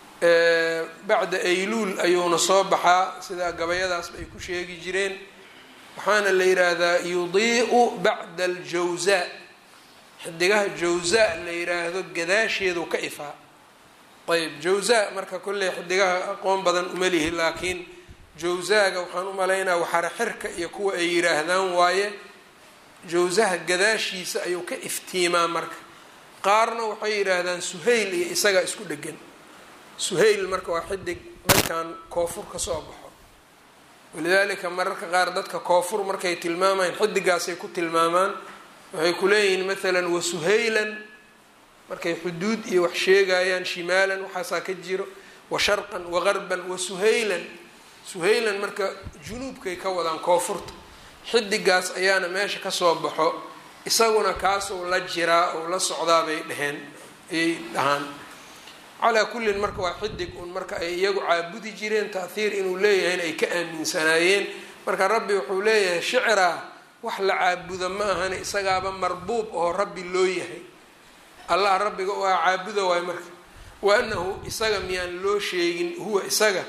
bacda ayluul ayuuna soo baxaa sida gabayadaas bay ku sheegi jireen waxaana la yidhaahdaa yudii'u bacda aljawsaa xidigaha jawsaa la yidhaahdo gadaasheedu ka ifaa ayb jawsaa marka kolley xidigaha aqoon badan uma lihi laakiin jawsaaga waxaan u malaynaa waxara xirka iyo kuwa ay yidhaahdaan waaye jawsaha gadaashiisa ayuu ka iftiimaa marka qaarna waxay yidhaahdaan suhayl iyo isagaa isku dhegan suhayl marka waa xidig dhankan koofur ka soo baxo walidaalika mararka qaar dadka koofur markay tilmaamayaan xidigaasay ku tilmaamaan waxay ku leeyihiin maalan wa suhaylan markay xuduud iyo wax sheegayaan shimaalan waxaasaa ka jiro wa sharqan wa garban wa suhaylan suhaylan marka junuubkay ka wadaan koonfurta xidigaas ayaana meesha kasoo baxo isaguna kaasuu la jiraa ou la socdaa bay dheheen ayay dhahaan calaa kullin marka waa xidig un marka ay iyagu caabudi jireen taahiir inuu leeyahayna ay ka aaminsanaayeen marka rabbi wuxuu leeyahay shicraa wax la caabudo ma ahane isagaaba marbuub oo rabbi loo yahay allah rabbiga u ah caabuda waay marka wa anahu isaga miyaan loo sheegin huwa isaga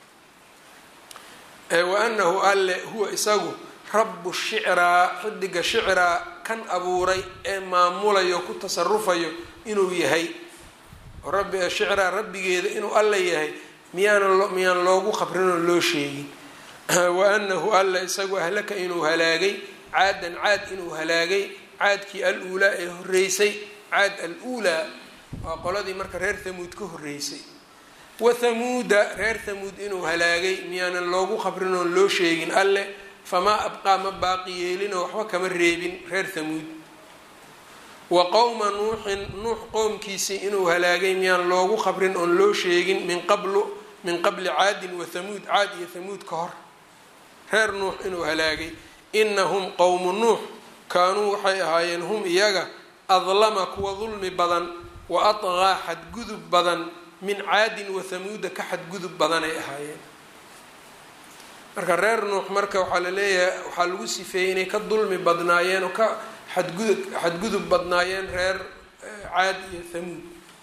wa anahu alle huwa isagu rabu shicraa xidiga shicraa kan abuuray ee maamulayo ku tasarufayo inuu yahay rabbi shicraa rabbigeeda inuu alle yahay miyaan miyaan loogu qabrinoo loo sheegin wa anahu alle isagu ahlaka inuu halaagay caadan caad inuu halaagay caadkii al-uulaa ee horeysay caad al-uulaa waa qoladii marka reer hamuud ka horeysay wa hamuuda reer hamuud inuu halaagay miyaanan loogu qabrin oon loo sheegin alleh famaa abqaa ma baaqi yeelinoo waxba kama reebin reer hamuud wa qowma nuuxin nuux qowmkiisii inuu halaagay miyaan loogu qabrin oon loo sheegin min qablu min qabli caadin wa hamuud caad iyo hamuud ka hor reer nuux inuu halaagay inahum qowmu nuux kaanuu waxay ahaayeen hum iyaga adlama kuwa dulmi badan wa adqaa xadgudub badan min caadin wa hamuuda ka xadgudub badanay ahaayeen marka reer nuux marka waxaa la leeyahay waxaa lagu sifeeyey inay ka dulmi badnaayeen oo ka xadgudub xadgudub badnaayeen reer caad iyo hamuud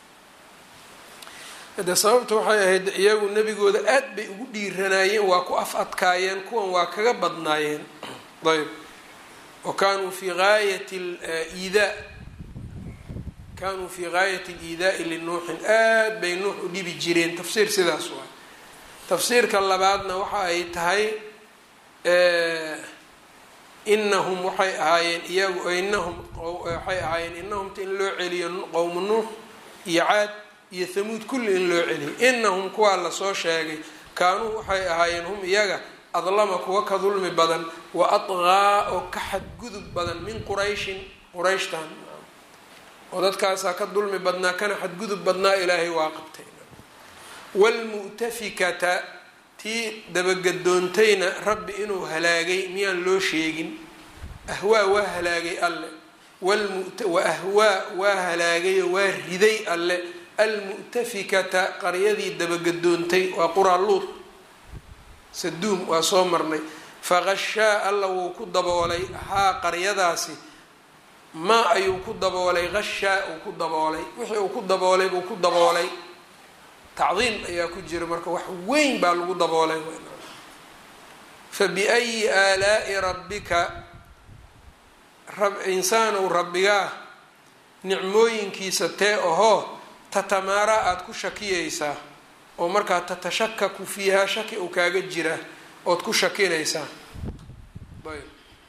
hade sababta waxay ahayd iyagu nebigooda aad bay ugu dhiiranaayeen waa ku af adkaayeen kuwan waa kaga badnaayeen ayb wa kaanuu fi gaayati liidaa kaanuu fi gaayati liidaai linuuxin aad bay nuux u dhibi jireen tafsiir sidaas waay tafsiirka labaadna waxa ay tahay inahum waxay ahaayeen iyagu inahum waxay ahaayeen inahumta in loo celiyo qowmu nuux iyo caad iyo hamuud kulli in loo celiyo inahum kuwaa lasoo sheegay kaanuu waxay ahaayeen hum iyaga adlama kuwa ka dulmi badan wa adqaa oo ka xadgudub badan min qurayshin qurayshtan oo dadkaasaa ka dulmi badnaa kana xadgudub badnaa ilaahay waa qabtay waalmu'tafikata tii dabagadoontayna rabbi inuu halaagay miyaan loo sheegin ahwaa waa halaagay alle wa ahwaa waa halaagayo waa riday alle almu'tafikata qaryadii dabagadoontay waa quraa luud saduum waa soo marnay faqashaa alla wuu ku daboolay haa qaryadaasi maa ayuu ku daboolay qashaa uu ku daboolay wixii uu ku daboolay buu ku daboolay tacdiim ayaa ku jira marka wax weyn baa lagu daboolay fa biayi aalaa'i rabbika insaanow rabbigaa nicmooyinkiisa tee ahoo tatamaaraa aada ku shakiyaysaa oo markaa tatashakaku fiihaa shaki uu kaaga jira ood ku shakinaysaa ayb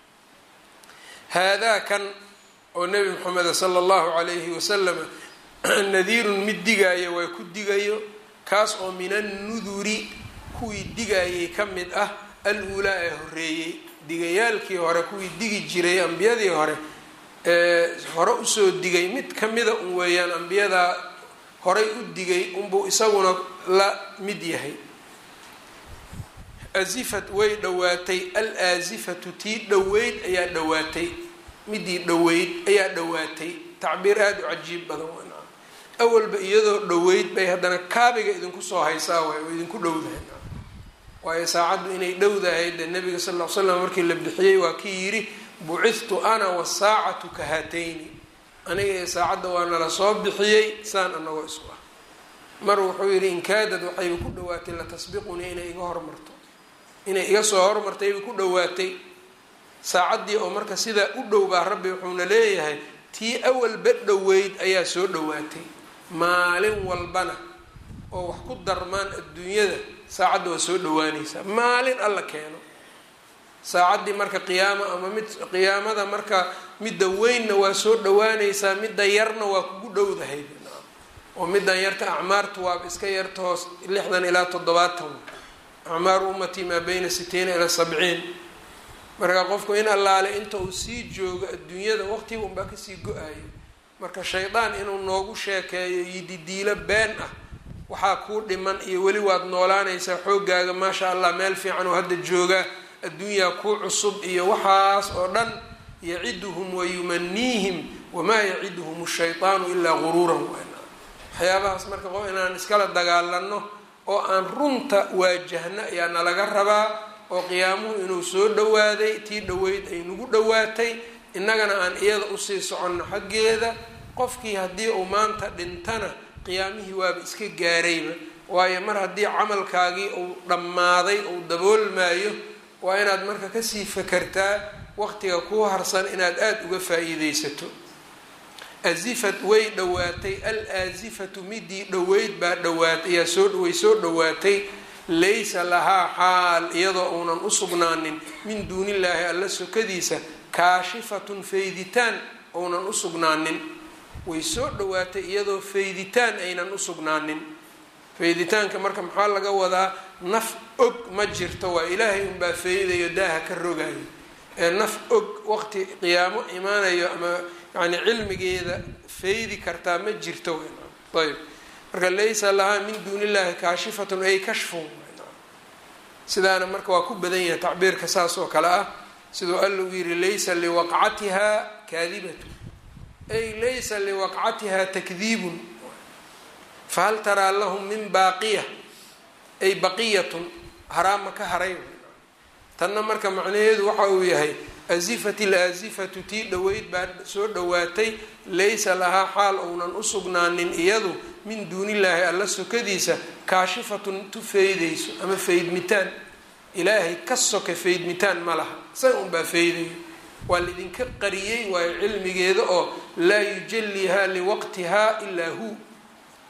haadaa kan oo nebi moxameda sala allahu calayhi wasalama nadiirun mid digaaya waa ku digayo kaas oo min annuduri kuwii digaayay ka mid ah al-uulaa ee horeeyey digayaalkii hore kuwii digi jiray ambiyadii hore ee hore usoo digay mid kamida un weeyaan ambiyadaa horay u digay unbuu isaguna la mid yahay azifat way dhowaatay al aasifatu tii dhoweyd ayaa dhowaatay midii dhoweyd ayaa dhowaatay tacbiir aada u cajiib badan wn awalba iyadoo dhoweyd bay haddana kaabiga idinku soo haysaa waay oo idinku dhowdahay waayo saacaddu inay dhowdahay dee nabiga sal ll slam markii la bixiyey waa kii yidhi bucithtu ana wasaacatu ka haatayni aniga ee saacadda waa nala soo bixiyey saan anagoo isku ah mar wuxuu yidhi inkaadad waxayba ku dhawaatay latasbiqunii inay iga hormarto inay iga soo hormartayba ku dhawaatay saacaddii oo marka sidaa u dhow baa rabbi wuxuuna leeyahay tii awalba dhoweyd ayaa soo dhowaatay maalin walbana oo wax ku darmaan adduunyada saacadda waa soo dhowaanaysaa maalin alla keeno saacaddii marka qiyaamo ama mid qiyaamada marka midda weynna waa soo dhowaanaysaa midda yarna waa kugu dhowdahay oo middan yarta acmaartu waaba iska yarta hoos lixdan ilaa toddobaatan acmaaru ummatii maa bayna sitiina ilaa sabciin marka qofku in allaale inta uu sii joogo adduunyada waqtiga unbaa kasii go-ayo marka shaydaan inuu noogu sheekeeyo yididiilo been ah waxaa kuu dhiman iyo weli waad noolaanaysaa xooggaaga maasha allah meel fiican oo hadda joogaa adduunyaa kuu cusub iyo waxaas oo dhan yaciduhum wayumaniihim wamaa yaciduhum shaytaanu ilaa guruuran waxyaabahaas marka qof inaan iskala dagaalano oo aan runta waajahno ayaa nalaga rabaa oo qiyaamuhu inuu soo dhowaaday tii dhoweyd ay nagu dhowaatay innagana aan iyada usii soconno xaggeeda qofkii haddii uu maanta dhintana qiyaamihii waaba iska gaarayba waayo mar haddii camalkaagii uu dhammaaday uu daboolmaayo waa inaad marka kasii fakartaa waqtiga kuu harsan inaad aada uga faa-iideysato azifat way dhowaatay al aasifatu midii dhoweyd baa dhowaatay ayaa soo way soo dhowaatay laysa lahaa xaal iyadoo uunan u sugnaanin min duunillaahi alla sokadiisa kaashifatun fayditaan uunan u sugnaanin way soo dhowaatay iyadoo fayditaan aynan u sugnaanin fayditaanka marka maxaa laga wadaa naf og ma jirto waa ilaahay unbaa faydayo daaha ka rogayo ee naf og waqti qiyaamo imaanayo ama yani cilmigeeda faydi kartaa ma jirto ayb marka laysa lahaa min duuni illahi kaashifatun ay kashfun sidaana marka waa ku badan yahay tacbiirka saas oo kale ah siduu alla u yihi laysa liwaqcatiha kaadibatu ay laysa liwaqcatiha takdiibun fahal taraa lahum min baaqiya ay baqiyatun haraama ka haray tanna marka macnaheedu waxa uu yahay asifat ilaasifatu tii dhoweyd baa soo dhowaatay laysa lahaa xaal ounan u sugnaanin iyadu min duunillaahi alla sokadiisa kaashifatun tu faydayso ama faydmitaan ilaahay ka soka faydmitaan ma laha isaga unbaa faydayo waa laidinka qariyey waayo cilmigeeda oo laa yujallihaa liwaqtihaa ilaa hu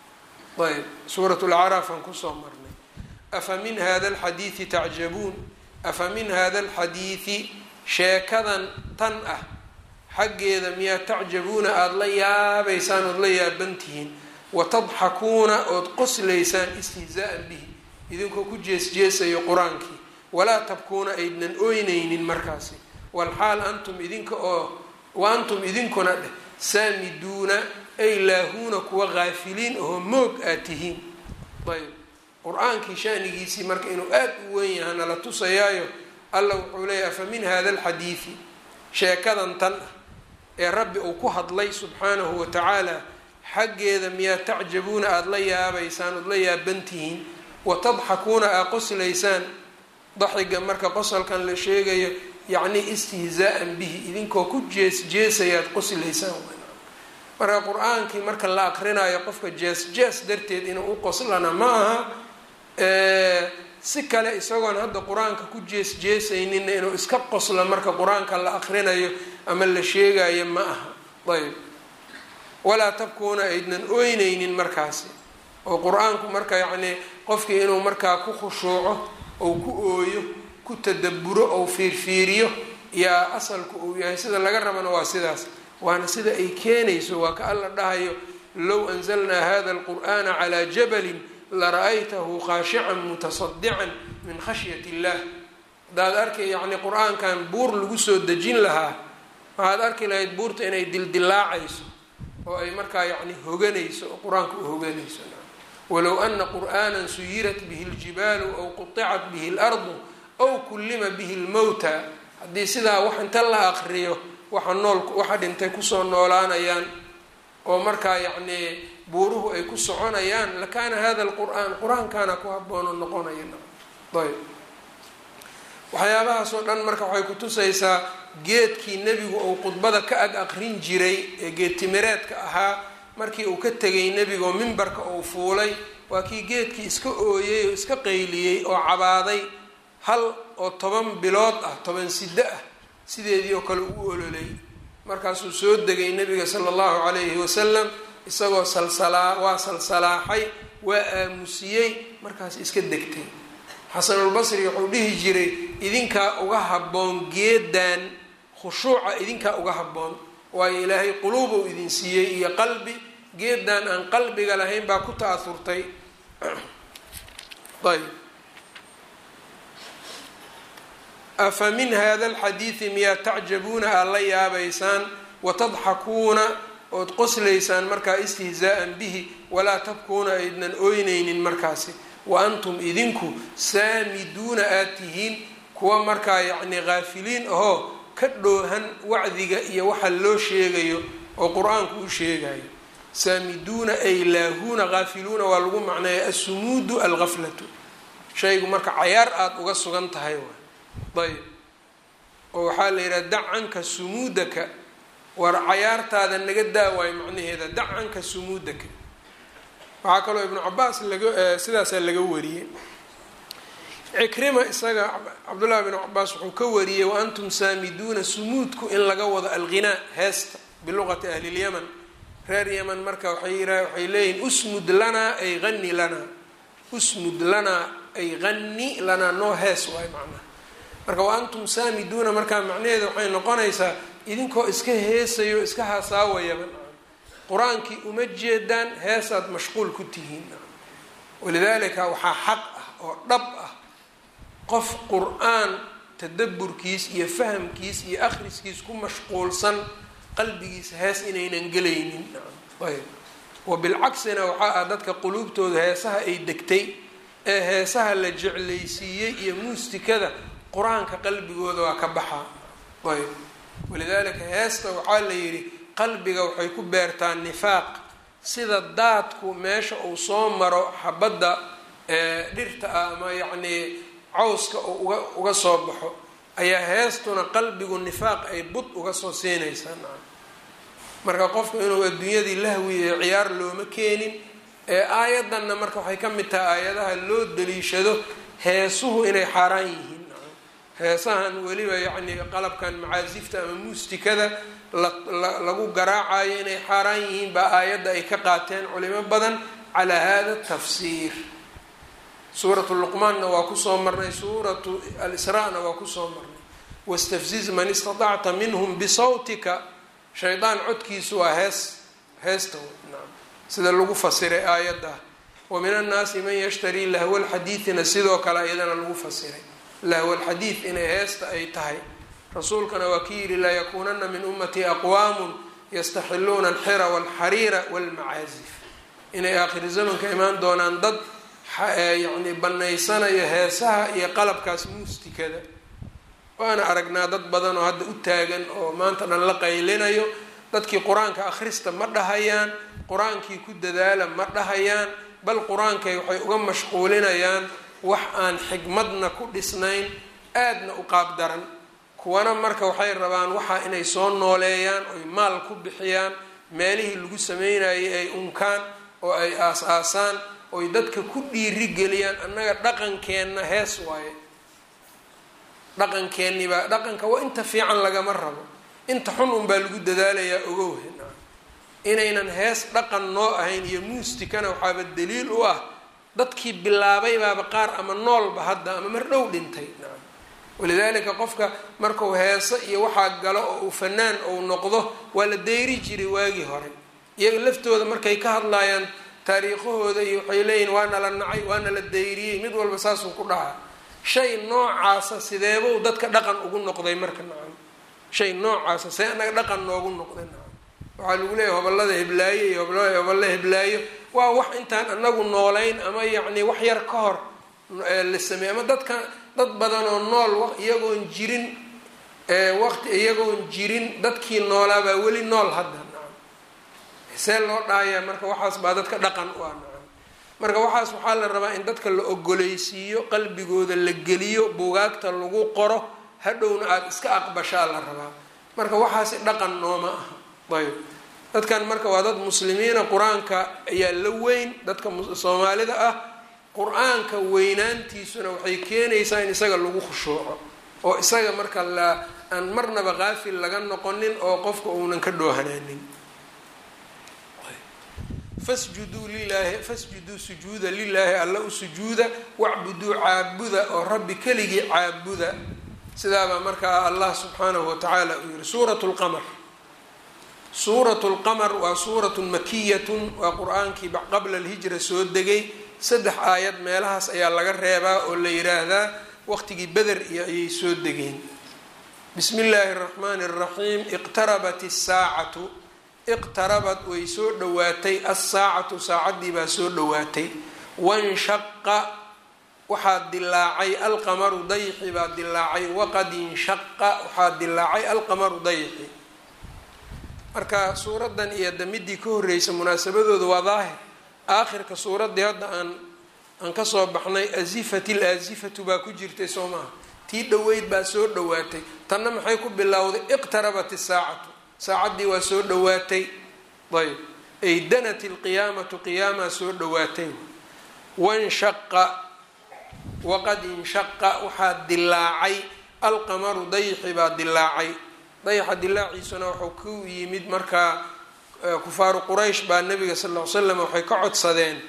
ayb suurat lacraaf aan kusoo marnay afa min hada alxadiidi tacjabuun afa min hada alxadiidi sheekadan tan ah xaggeeda miyaa tacjabuuna aada la yaabaysaan ood la yaabantihiin watadxakuuna ood qoslaysaan istihzaa'an bihi idinkoo ku jeesjeesayo qur-aankii walaa tabkuuna aydnan ooynaynin markaasi walxaal antum idinka oo wa antum idinkuna dheh saamiduuna ay laahuuna kuwa haafiliin ahoo moog aad tihiin ayb qur-aankii shanigiisii marka inuu aada u weyn yaha nala tusayaayo alla wuxuu leeyahy afa min hada alxadiidi sheekadan tan ah ee rabbi uu ku hadlay subxaanahu wa tacaala xaggeeda miyaa tacjabuuna aada la yaabaysaan ood la yaabantihiin watadxakuuna aa qoslaysaan daxiga marka qosalkan la sheegayo yacnii istihzaa'an bihi idinkoo ku jees jeesayaad qoslaysaan marka qur-aankii marka la aqrinayo qofka jees jees darteed inuu u qoslana ma aha si kale isagoon hadda qur-aanka ku jees jeesayninna inuu iska qoslo marka qur-aanka la aqrinayo ama la sheegayo ma aha ayb walaa tabkuuna aydnan ooynaynin markaasi oo qur-aanku marka yacnii qofkii inuu markaa ku khushuuco ou ku ooyo ku tadaburo ou fiirfiiriyo yaa asalku uu yahay sida laga rabana waa sidaas waana sida ay keenayso waa ka alla dhahayo low anzalnaa hada alqur'ana calaa jabalin lara'aytahu khaashican mutasadican min khashyat illah haddaad arkay yacni qur-aankan buur lagu soo dejin lahaa waxaad arki lahayd buurta inay dildilaacayso oo ay markaa yacni hoganayso oo qur-aanka u hoganayso walow ana qur'ana suyirat bihi اljibaalu aw quطicat bihi اlardu aw kullima bihi اlmowta haddii sidaa wax inta la aqriyo waxa nool waxa dhintay kusoo noolaanayaan oo markaa yacnii buuruhu ay ku soconayaan lakaana hada lqur'aan qur-aankaana ku haboono noqonaya ayb waxyaabahaasoo dhan marka waxay kutusaysaa geedkii nebigu uu khudbada ka ag aqrin jiray ee geedtimireedka ahaa markii uu ka tegay nebigaoo mimbarka uu fuulay waa kii geedkii iska ooyey oo iska qayliyey oo cabaaday hal oo toban bilood ah toban siddo ah sideedii oo kale u ololay markaasuu soo degay nebiga sala allahu calayhi wasalam isagoo salsalaa waa salsalaaxay waa aamusiyey markaas iska degtay xasanulbasri wuxuu dhihi jiray idinkaa uga habboon geedan khushuuca idinkaa uga habboon waayo ilaahay quluubuu idin siiyey iyo qalbi geedan aan qalbiga lahayn baa ku ta'aurtay ayb afa min hada alxadiidi miyaa tacjabuuna aad la yaabaysaan watadxakuuna ood qoslaysaan markaa istihzaa'an bihi walaa tabkuuna aydnan ooynaynin markaasi wa antum idinku saamiduuna aad tihiin kuwa markaa yacni haafiliin ahoo ka dhoohan wacdiga iyo waxa loo sheegayo oo qur-aanku u sheegayo saamiduuna ay laahuuna haafiluuna waa lagu macneeya assumuudu alghaflatu shaygu marka cayaar aada uga sugan tahay waay ayb oo waxaa la yidhaha dac canka sumuudaka war cayaartaada naga daawaayo macnaheeda dac canka sumuudaka waxaa kaloo ibnu cabaas laga sidaasaa laga wariyey cikrima isaga cabdullahi bn cabaas wuxuu ka wariyey wa antum saamiduuna sumuudku in laga wado alghinaa heesta biluqati ahli lyaman reer yaman marka waay waxay leeyihin usmud lanaa ay hani lanaa usmud lanaa ay hani lanaa noo hees waay macnaha marka wa antum saamiduuna markaa macnaheeda waxay noqonaysaa idinkoo iska heesayo iska haasaawayaba qur-aankii uma jeedaan heesaad mashquul ku tihiin walidaalika waxaa xaq ah oo dhab ah qof qur-aan tadaburkiis iyo fahamkiis iyo akhriskiis ku mashquulsan qalbigiisa hees inaynan gelaynin ayb wa bilcaksina waxaa ah dadka quluubtooda heesaha ay degtay ee heesaha la jeclaysiiyey iyo muustikada qur-aanka qalbigooda waa ka baxaa ayb walidaalika heesta waxaa la yidhi qalbiga waxay ku beertaa nifaaq sida daadku meesha uu soo maro xabadda dhirta ah ama yacnii cawska uu uga uga soo baxo ayaa heestuna qalbigu nifaaq ay bud uga soo siinaysaa marka qofku inuu adduunyadii lahwi ee ciyaar looma keenin ee aayaddanna marka waxay ka mid tahay aayadaha loo daliishado heesuhu inay xaaraan yihiin heesahan weliba yacni qalabkan macaasifta ama muustikada lagu garaacayo inay xaaraan yihiin baa aayadda ay ka qaateen culimo badan calaa hada tafsiir suuratu luqmaanna waa kusoo marnay suuratu alisraa-na waa kusoo marnay wastafziz man istatacta minhum bisawtika shaydaan codkiisu waa hees heesta nacam sida lagu fasiray aayadda wa min annaasi man yashtarii lahwa lxadiidina sidoo kale iyadana lagu fasiray lahwa lxadiid inay heesta ay tahay rasuulkana waa ki yidhi layakuunana min ummatii aqwaamun yastaxiluuna alxira walxariira walmacaazif inay aakhiri zamanka imaan doonaan dad yacni banaysanayo heesaha iyo qalabkaas muustikada waana aragnaa dad badan oo hadda u taagan oo maanta dhan la qaylinayo dadkii qur-aanka akhrista ma dhahayaan qur-aankii ku dadaala ma dhahayaan bal qur-aankay waxay uga mashquulinayaan wax aan xikmadna ku dhisnayn aadna u qaab daran kuwana marka waxay rabaan waxaa inay soo nooleeyaan oy maal ku bixiyaan meelihii lagu sameynayay ay unkaan oo ay aas-aasaan oy dadka ku dhiiri geliyaan annaga dhaqankeenna hees waaye dhaqankeennibaa dhaqanka waa inta fiican lagama rabo inta xun unbaa lagu dadaalayaa ogowhe inaynan hees dhaqan noo ahayn iyo muustikana waxaaba daliil u ah dadkii bilaabay baaba qaar ama noolba hadda ama mar dhow dhintay nacam walidaalika qofka marku heeso iyo waxaa galo oo uu fanaan ou noqdo waa la deyri jiray waagii hore iyaga laftooda markay ka hadlaayaan taariikhahooda iyo waxay leeyihin waana la nacay waana la dayriyey mid walba saasuu ku dhahaa shay noocaasa sideebuu dadka dhaqan ugu noqday marka nacam shay noocaasa see anaga dhaqan noogu noqday nacam waxaa lagu leeyahy hobolada heblaayo iyo hobolla heblaayo waa wax intaan anagu noolayn ama yacni wax yar ka hor la sameey ama dadka dad badan oo nool iyagoon jirin waqti iyagoon jirin dadkii noolaabaa weli nool hadda nacam see loo dhaayaa marka waxaas baa dadka dhaqan u ah nacam marka waxaas waxaa la rabaa in dadka la ogoleysiiyo qalbigooda la geliyo bugaagta lagu qoro hadhowna aada iska aqbashaa la rabaa marka waxaasi dhaqan nooma aha ayb dadkan marka waa dad muslimiina qur-aanka ayaa la weyn dadka soomaalida ah qur-aanka weynaantiisuna waxay keenaysaa in isaga lagu khushuuco oo isaga marka la aan marnaba qaafil laga noqonin oo qofka uunan ka dhoohanaanin fasjuduu lilaahi fasjuduu sujuuda lilaahi alla u sujuuda wacbuduu caabuda oo rabbi keligii caabuda sidaabaa markaa allah subxaanahu watacaala uu yihi suurat lqamar suurat lqamar waa suuratun makiyatun waa qur-aankii qabla alhijra soo degay saddex aayad meelahaas ayaa laga reebaa oo la yiraahdaa waqtigii beder iyo ayay soo degeen bismi illaahi araxmaani araxiim iqtarabat isaacatu iqtarabad way soo dhowaatay assaacatu saacaddii baa soo dhowaatay wanshaqa waxaa dilaacay alqamaru dayxi baa dilaacay waqad inshaqa waxaa dilaacay alqamaru dayxi marka suuraddan iyo damidii ka horreysa munaasabadooda waa daahir aakhirka suuraddii hadda aan aan kasoo baxnay azifat il aasifatu baa ku jirtay soo maaha tii dhoweyd baa soo dhowaatay tanna maxay ku bilowday iqtarabat isaacatu saacaddii waa soo dhowaatay ayb ay danat ilqiyaamatu qiyaamaa soo dhowaatay wanshaqa waqad inshaqa waxaa dilaacay alqamaru dayxi baa dilaacay dayaxa dilaaciisuna wuxuu ku yimid markaa kufaaru quraysh baa nabiga sal ll ly slam waxay ka codsadeen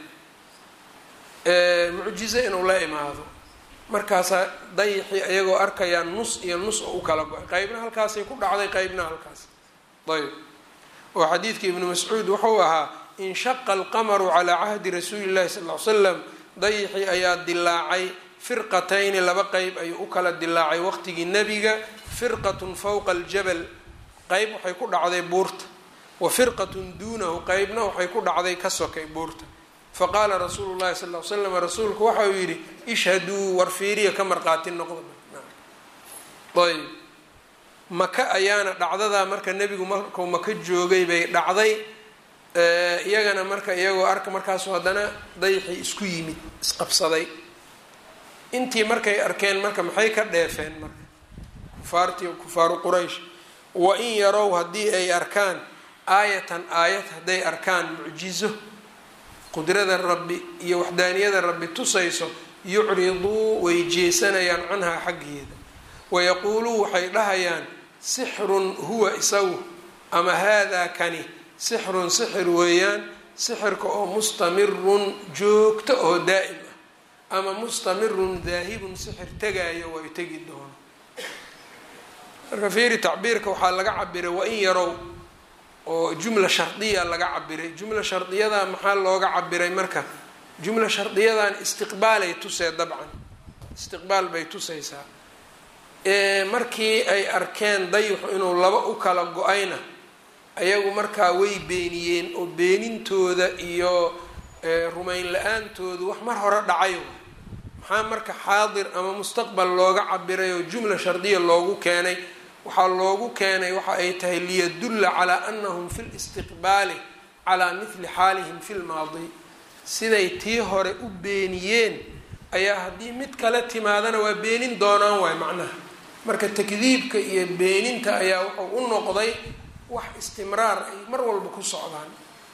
mucjizo inuu la imaado markaasaa dayaxii ayagoo arkayaa nus iyo nus oo u kala go-ay qeybna halkaasay ku dhacday qeybna halkaas ayb oo xadiidka ibnu mascuud wuxuu ahaa inshaqa alqamaru calaa cahdi rasuuli llahi sal ly slam dayaxii ayaa dilaacay firqatayni laba qeyb ayuu u kala dilaacay waqtigii nebiga firqatun fowqa aljabal qeyb waxay ku dhacday buurta wa firqatun duunahu qeybna waxay ku dhacday ka sokay buurta faqaala rasuulu llahi sal l slam rasuulku waxa uu yidhi ishhaduu war fiiriya ka marqaati noqda ayb maka ayaana dhacdadaa marka nebigu markuu maka joogay bay dhacday iyagana marka iyagoo arka markaasu haddana dayxii isku yimid isqabsaday intii markay arkeen marka maxay ka dheefeen marka kufaartii kufaaru quraysh wa in yarow haddii ay arkaan aayatan aayad hadday arkaan mucjizo qudrada rabbi iyo waxdaaniyada rabbi tusayso yucriduu way jeesanayaan canhaa xaggeeda wayaquuluu waxay dhahayaan sixrun huwa isagu ama haadaa kani sixrun sixir weeyaan sixirka oo mustamirun joogto oo daa'im ah ama mustamirun daahibun sixir tegaayo waa tegi doono marka fiiri tacbiirka waxaa laga cabiray wain yarow oo jumla shardiya laga cabiray jumla shardiyada maxaa looga cabiray marka jumla shardiyadan istiqbaalay tusee dabcan istiqbaal bay tusaysaa markii ay arkeen dayixu inuu laba u kala go-ayna ayagu markaa way beeniyeen oo beenintooda iyo rumayn la-aantoodu wax mar hore dhacayo maxaa marka xaadir ama mustaqbal looga cabiray oo jumla shardiya loogu keenay waxaa loogu keenay waxa ay tahay liyadulla calaa anahum fi listiqbaali calaa mithli xaalihim fi lmaadi siday tii hore u beeniyeen ayaa haddii mid kale timaadana waa beenin doonaan waay macnaha marka takdiibka iyo beeninta ayaa wuxuu u noqday wax istimraar ay mar walba ku socdaan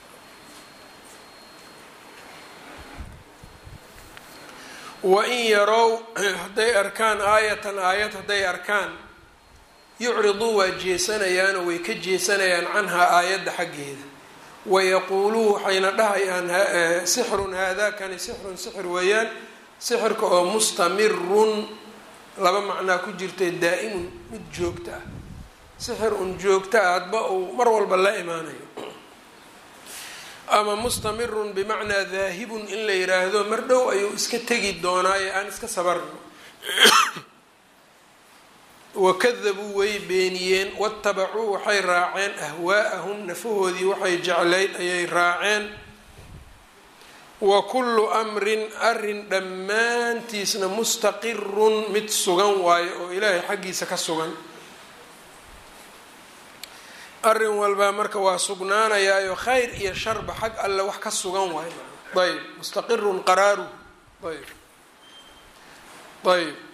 wain yarow hadday arkaan aayatan aayad hadday arkaan yucriduu waa jeesanayaanoo way ka jeesanayaan canhaa aayadda xaggeeda wayaquuluu waxayna dhahayaan sixrun haadakani sixrun sixir weeyaan sixirka oo mustamirun laba macnaa ku jirta daa-imun mid joogta ah sixir un joogta ah hadba uu mar walba la imaanayo ama mustamirun bimacnaa daahibun in la yiraahdo mar dhow ayuu iska tegi doonaaye aan iska sabarno wakadabuu way beeniyeen watabacuu waxay raaceen ahwaa'ahum nafahoodii waxay jeclayd ayay raaceen wa kullu amrin arin dhammaantiisna mustaqirun mid sugan waayo oo ilaahay xaggiisa ka sugan arrin walbaa marka waa sugnaanayaayo khayr iyo sharba xag alle wax ka sugan waayo ayb mustaqirun qaraaruhu ayb ayb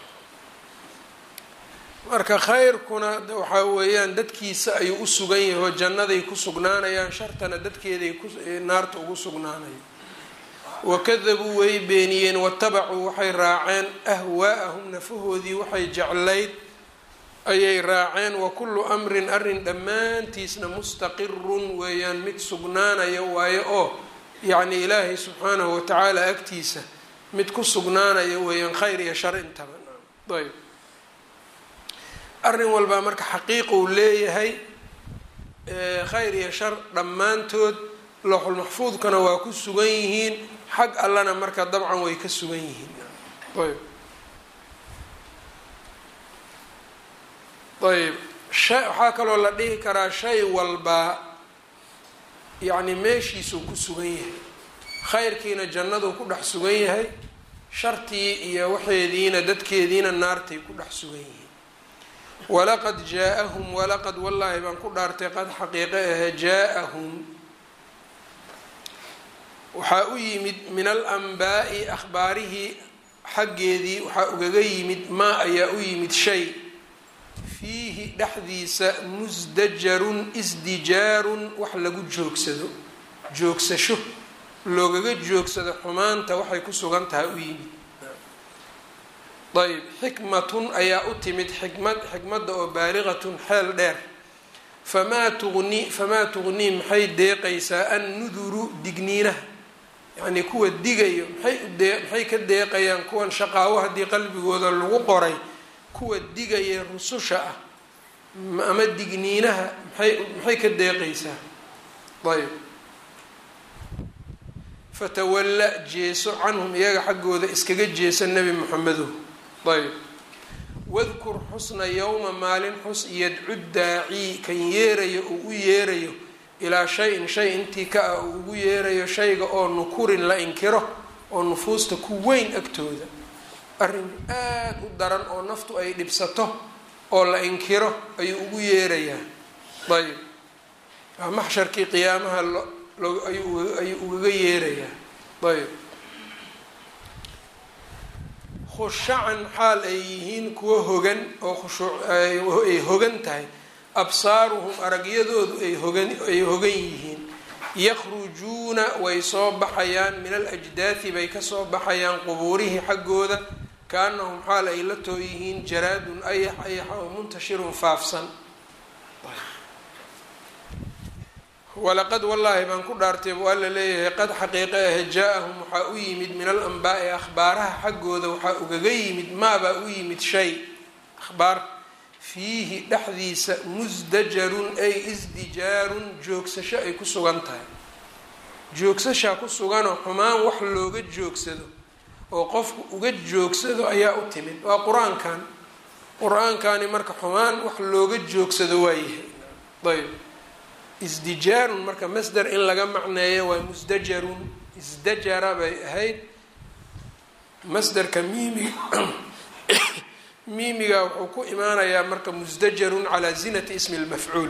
marka khayrkuna waxaa weeyaan dadkiisa ayuu u sugan yahay oo jannaday ku sugnaanayaan shartana dadkeeday naarta ugu sugnaanaya wakadabuu way beeniyeen watabacuu waxay raaceen ahwaa'ahum nafahoodii waxay jeclayd ayay raaceen wa kullu amrin arrin dhammaantiisna mustaqirun weeyaan mid sugnaanaya waayo oo yacni ilaahay subxaanahu watacaala agtiisa mid ku sugnaanaya weeyaan khayr iyo shar intaba ayb arrin walbaa marka xaqiiquu leeyahay khayr iyo shar dhammaantood looxulmaxfuudkana waa ku sugan yihiin xag allana marka dabcan way ka sugan yihiin ayb ayb sha waxaa kaloo la dhihi karaa shay walbaa yacni meeshiisuu ku sugan yahay khayrkiina jannaduu ku dhex sugan yahay shartii iyo waxeediina dadkeediina naartay ku dhex sugan yihiin walaqad jaa-ahum walaqad wallaahi baan ku dhaartay qad xaqiiqe ahe jaa-ahum waxaa u yimid min alanbaa'i akhbaarihii xaggeedii waxaa ugaga yimid maa ayaa u yimid shay fiihi dhexdiisa musdajarun isdijaarun wax lagu joogsado joogsasho loogaga joogsado xumaanta waxay ku sugan tahay u yimid ayb xikmatun ayaa u timid xikmad xikmadda oo baaliqatun xeel dheer famaa tuqni famaa tuqnii maxay deeqaysaa annuduru digniinaha yacnii kuwa digayo maxay udee maxay ka deeqayaan kuwan shaqaawo haddii qalbigooda lagu qoray kuwa digaya rususha ah ama digniinaha maxay maxay ka deeqaysaa ayb fatawalla jeeso canhum iyaga xaggooda iskaga jeesa nebi moxamedo ayb wadkur xusna yowma maalin xus yadcu daacii kan yeerayo uu u yeerayo ilaa shay-in shay intii ka ah uu ugu yeerayo shayga oo nukurin la inkiro oo nufuusta ku weyn agtooda arrin aada u daran oo naftu ay dhibsato oo la inkiro ayuu ugu yeerayaa ayb waa maxsharkii qiyaamaha ayuu ugaga yeerayaa ayb khushacan xaal ay yihiin kuwo hogan oo khushuuay hogan tahay absaaruhum aragyadoodu ay hogan ay hogan yihiin yakhrujuuna way soo baxayaan min alajdaati bay kasoo baxayaan qubuurihii xaggooda kaanahum xaal ay la too yihiin jaraadun ayax ayaxa oo muntashirun faafsan walaqad wallaahi baan ku dhaartay waa la leeyahay qad xaqiiqe ahe jaa-ahum waxaa u yimid min al anbaa'i akhbaaraha xaggooda waxaa ugaga yimid maabaa u yimid shay akhbaar fiihi dhexdiisa musdajarun ay isdijaarun joogsasho ay ku sugan tahay joogsashaa ku suganoo xumaan wax looga joogsado oo qofku uga joogsado ayaa u timid waa qur-aankan qur-aankani marka xumaan wax looga joogsado waayahay ayb isdijaarun marka masder in laga macneeyo waa musdajarun isdajara bay ahayd masderka miimiga miimiga wuxuu ku imaanayaa marka musdajarun calaa zinati ismi lmafcuul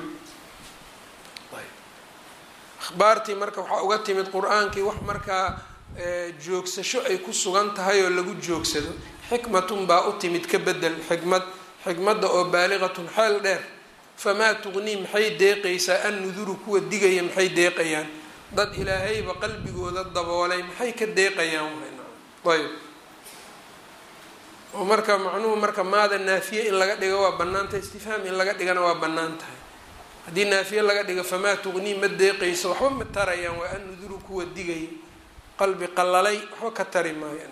akhbaartii marka waxaa uga timid qur-aankii wax markaa joogsasho ay ku sugan tahay oo lagu joogsado xikmatun baa u timid ka bedel xikmad xikmadda oo baaliqatun xeel dheer famaa tuqnii maxay deeqaysaa an nuduru kuwa digaya maxay deeqayaan dad ilaahayba qalbigooda daboolay maxay ka deeqayaan ayb oo marka macnuhu marka maada naafiye in laga dhigo waa bannaan tahay istifhaam in laga dhigana waa bannaan tahay haddii naafiye laga dhigo famaa tuqnii ma deeqayso waxba ma tarayaan waa an nuduru kuwa digaya qalbi qalalay waxba ka tari maayo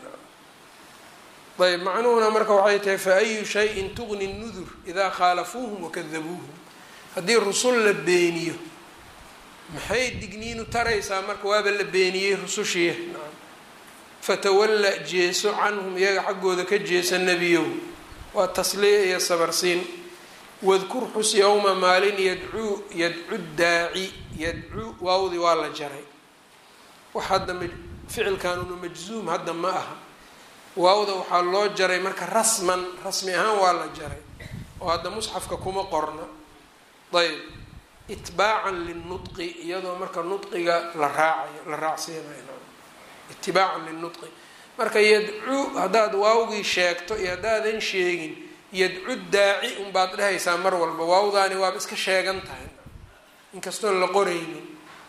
ayb macnuhuna marka waxay tahay fa ayu shayin tuqni nudur idaa khaalafuuhum wakadabuuhum haddii rusul la beeniyo maxay digniinu taraysaa marka waaba la beeniyey rusushiya fatawalla jeeso canhum iyaga xaggooda ka jeesa nebiyow waa tasliya iyo sabarsiin wadkur xus yowma maalin yadcuu yadcu daaci yadcuu waawdii waa la jaray wax hadda ficilkanuna majzuum hadda ma aha waawda waxaa loo jaray marka rasman rasmi ahaan waa la jaray oo hadda musxafka kuma qorna ayb itbaacan linudqi iyadoo marka nudqiga la raacayo la raacsiinayo itibaacan linudqi marka yadcuu haddaad waawgii sheegto iyo haddaadan sheegin yadcu daaci unbaad dhehaysaa mar walba waawdaani waaba iska sheegan tahay inkastoon la qoraynin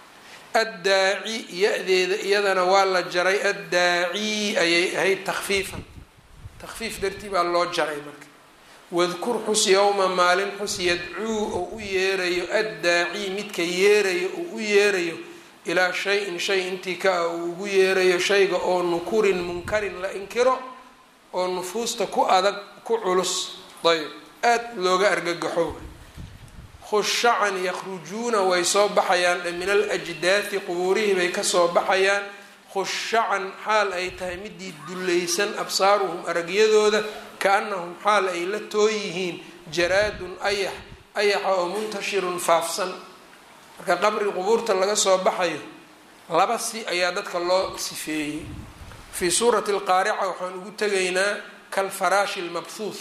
addaaci ya-deeda iyadana waa la jaray addaaci ayay ahayd takfiifan takfiif dartii baa loo jaray marka wadkur xus yowma maalin xus yadcuu oo u yeerayo addaaci midka yeerayo oo u yeerayo ilaa shay-in shay intii ka ah uu ugu yeerayo shayga oo nukurin munkarin la inkiro oo nufuusta ku adag ku culus ayb aada looga argagaxo khushacan yakhrujuuna way soo baxayaan min alajdaati qubuurihii bay kasoo baxayaan khushacan xaal ay tahay midii dullaysan absaaruhum aragyadooda kaanahum xaal ay la tooyihiin jaraadun ayax ayaxa oo muntashirun faafsan marka qabri qubuurta laga soo baxayo laba si ayaa dadka loo sifeeyey fii suurati alqaarica waxaan ugu tegaynaa kalfaraashi lmabhuuth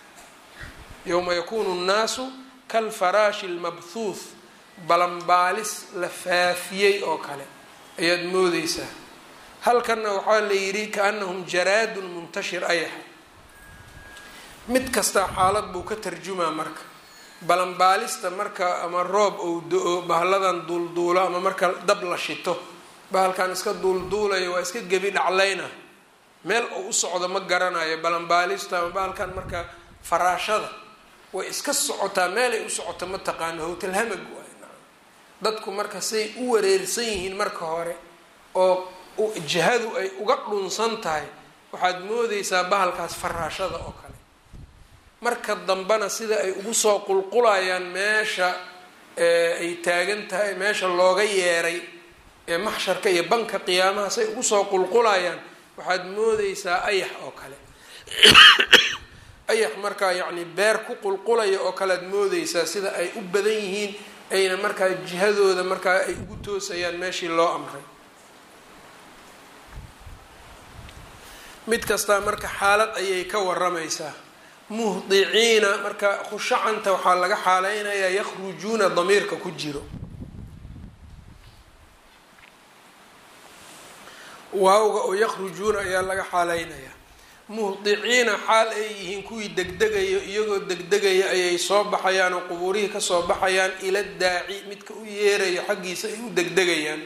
yowma yakuunu nnaasu kalfaraashi lmabhuuth balanbaalis la faafiyey oo kale ayaad moodeysaa halkanna waxaa la yidhi kaanahum jaraadun muntashir ayaxa mid kastaa xaalad buu ka tarjumaa marka balanbaalista marka ama roob ou do-o bahalladan duulduulo ama marka dab la shito bahalkan iska duulduulayo waa iska gebi dhaclayna meel uu u socdo ma garanayo balanbaalista ama bahalkan marka faraashada way iska socotaa meelay u socoto ma taqaano howtalhamag waay dadku marka say u wareersan yihiin marka hore oo jihadu ay uga dhunsan tahay waxaad moodeysaa bahalkaas faraashada oo kale marka dambena sida ay ugu soo qulqulayaan meesha ay taagan tahay meesha looga yeeray ee maxsharka iyo banka qiyaamaha say ugu soo qulqulayaan waxaad moodeysaa ayax oo kale ayax markaa yacni beer ku qulqulaya oo kale ad moodeysaa sida ay u badan yihiin ayna markaa jihadooda markaa ay ugu toosayaan meeshii loo amray mid kastaa marka xaalad ayay ka waramaysaa muhdiciina marka khushacanta waxaa laga xaaleynayaa yakhrujuuna damiirka ku jiro waawga oo yakhrujuuna ayaa laga xaaleynayaa muhdiciina xaal ay yihiin kuwii degdegayo iyagoo degdegaya ayay soo baxayaan oo qubuurihii kasoo baxayaan ila daaci midka u yeerayo xaggiisa ay u degdegayaan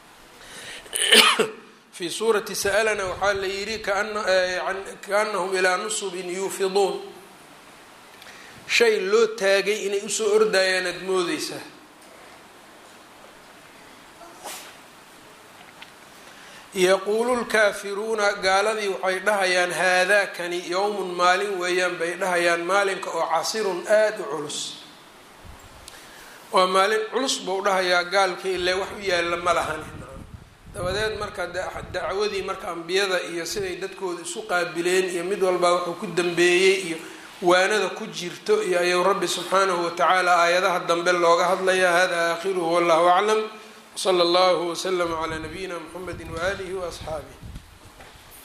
fii suurati sa'alana waxaa la yidhi kaanahum ilaa nusubin yuufiduun shay loo taagay inay usoo ordayaan aada moodeysaa yaquulu lkaafiruuna gaaladii waxay dhahayaan haadaakani yowmun maalin weeyaan bay dhahayaan maalinka oo casirun aada u culus waa maalin culus buu dhahayaa gaalkii ile wax u yaalla ma lahan dabadeed marka dacwadii marka ambiyada iyo siday dadkooda isu qaabileen iyo mid walbaa wuxuu ku dambeeyey iyo waanada ku jirto iyo ayuu rabbi subxaanahu watacaala aayadaha dambe looga hadlaya hada aakhiruhu wallahu aclam wsala allahu waslama calaa nabiyina mxamedi waaalihi waasxaabih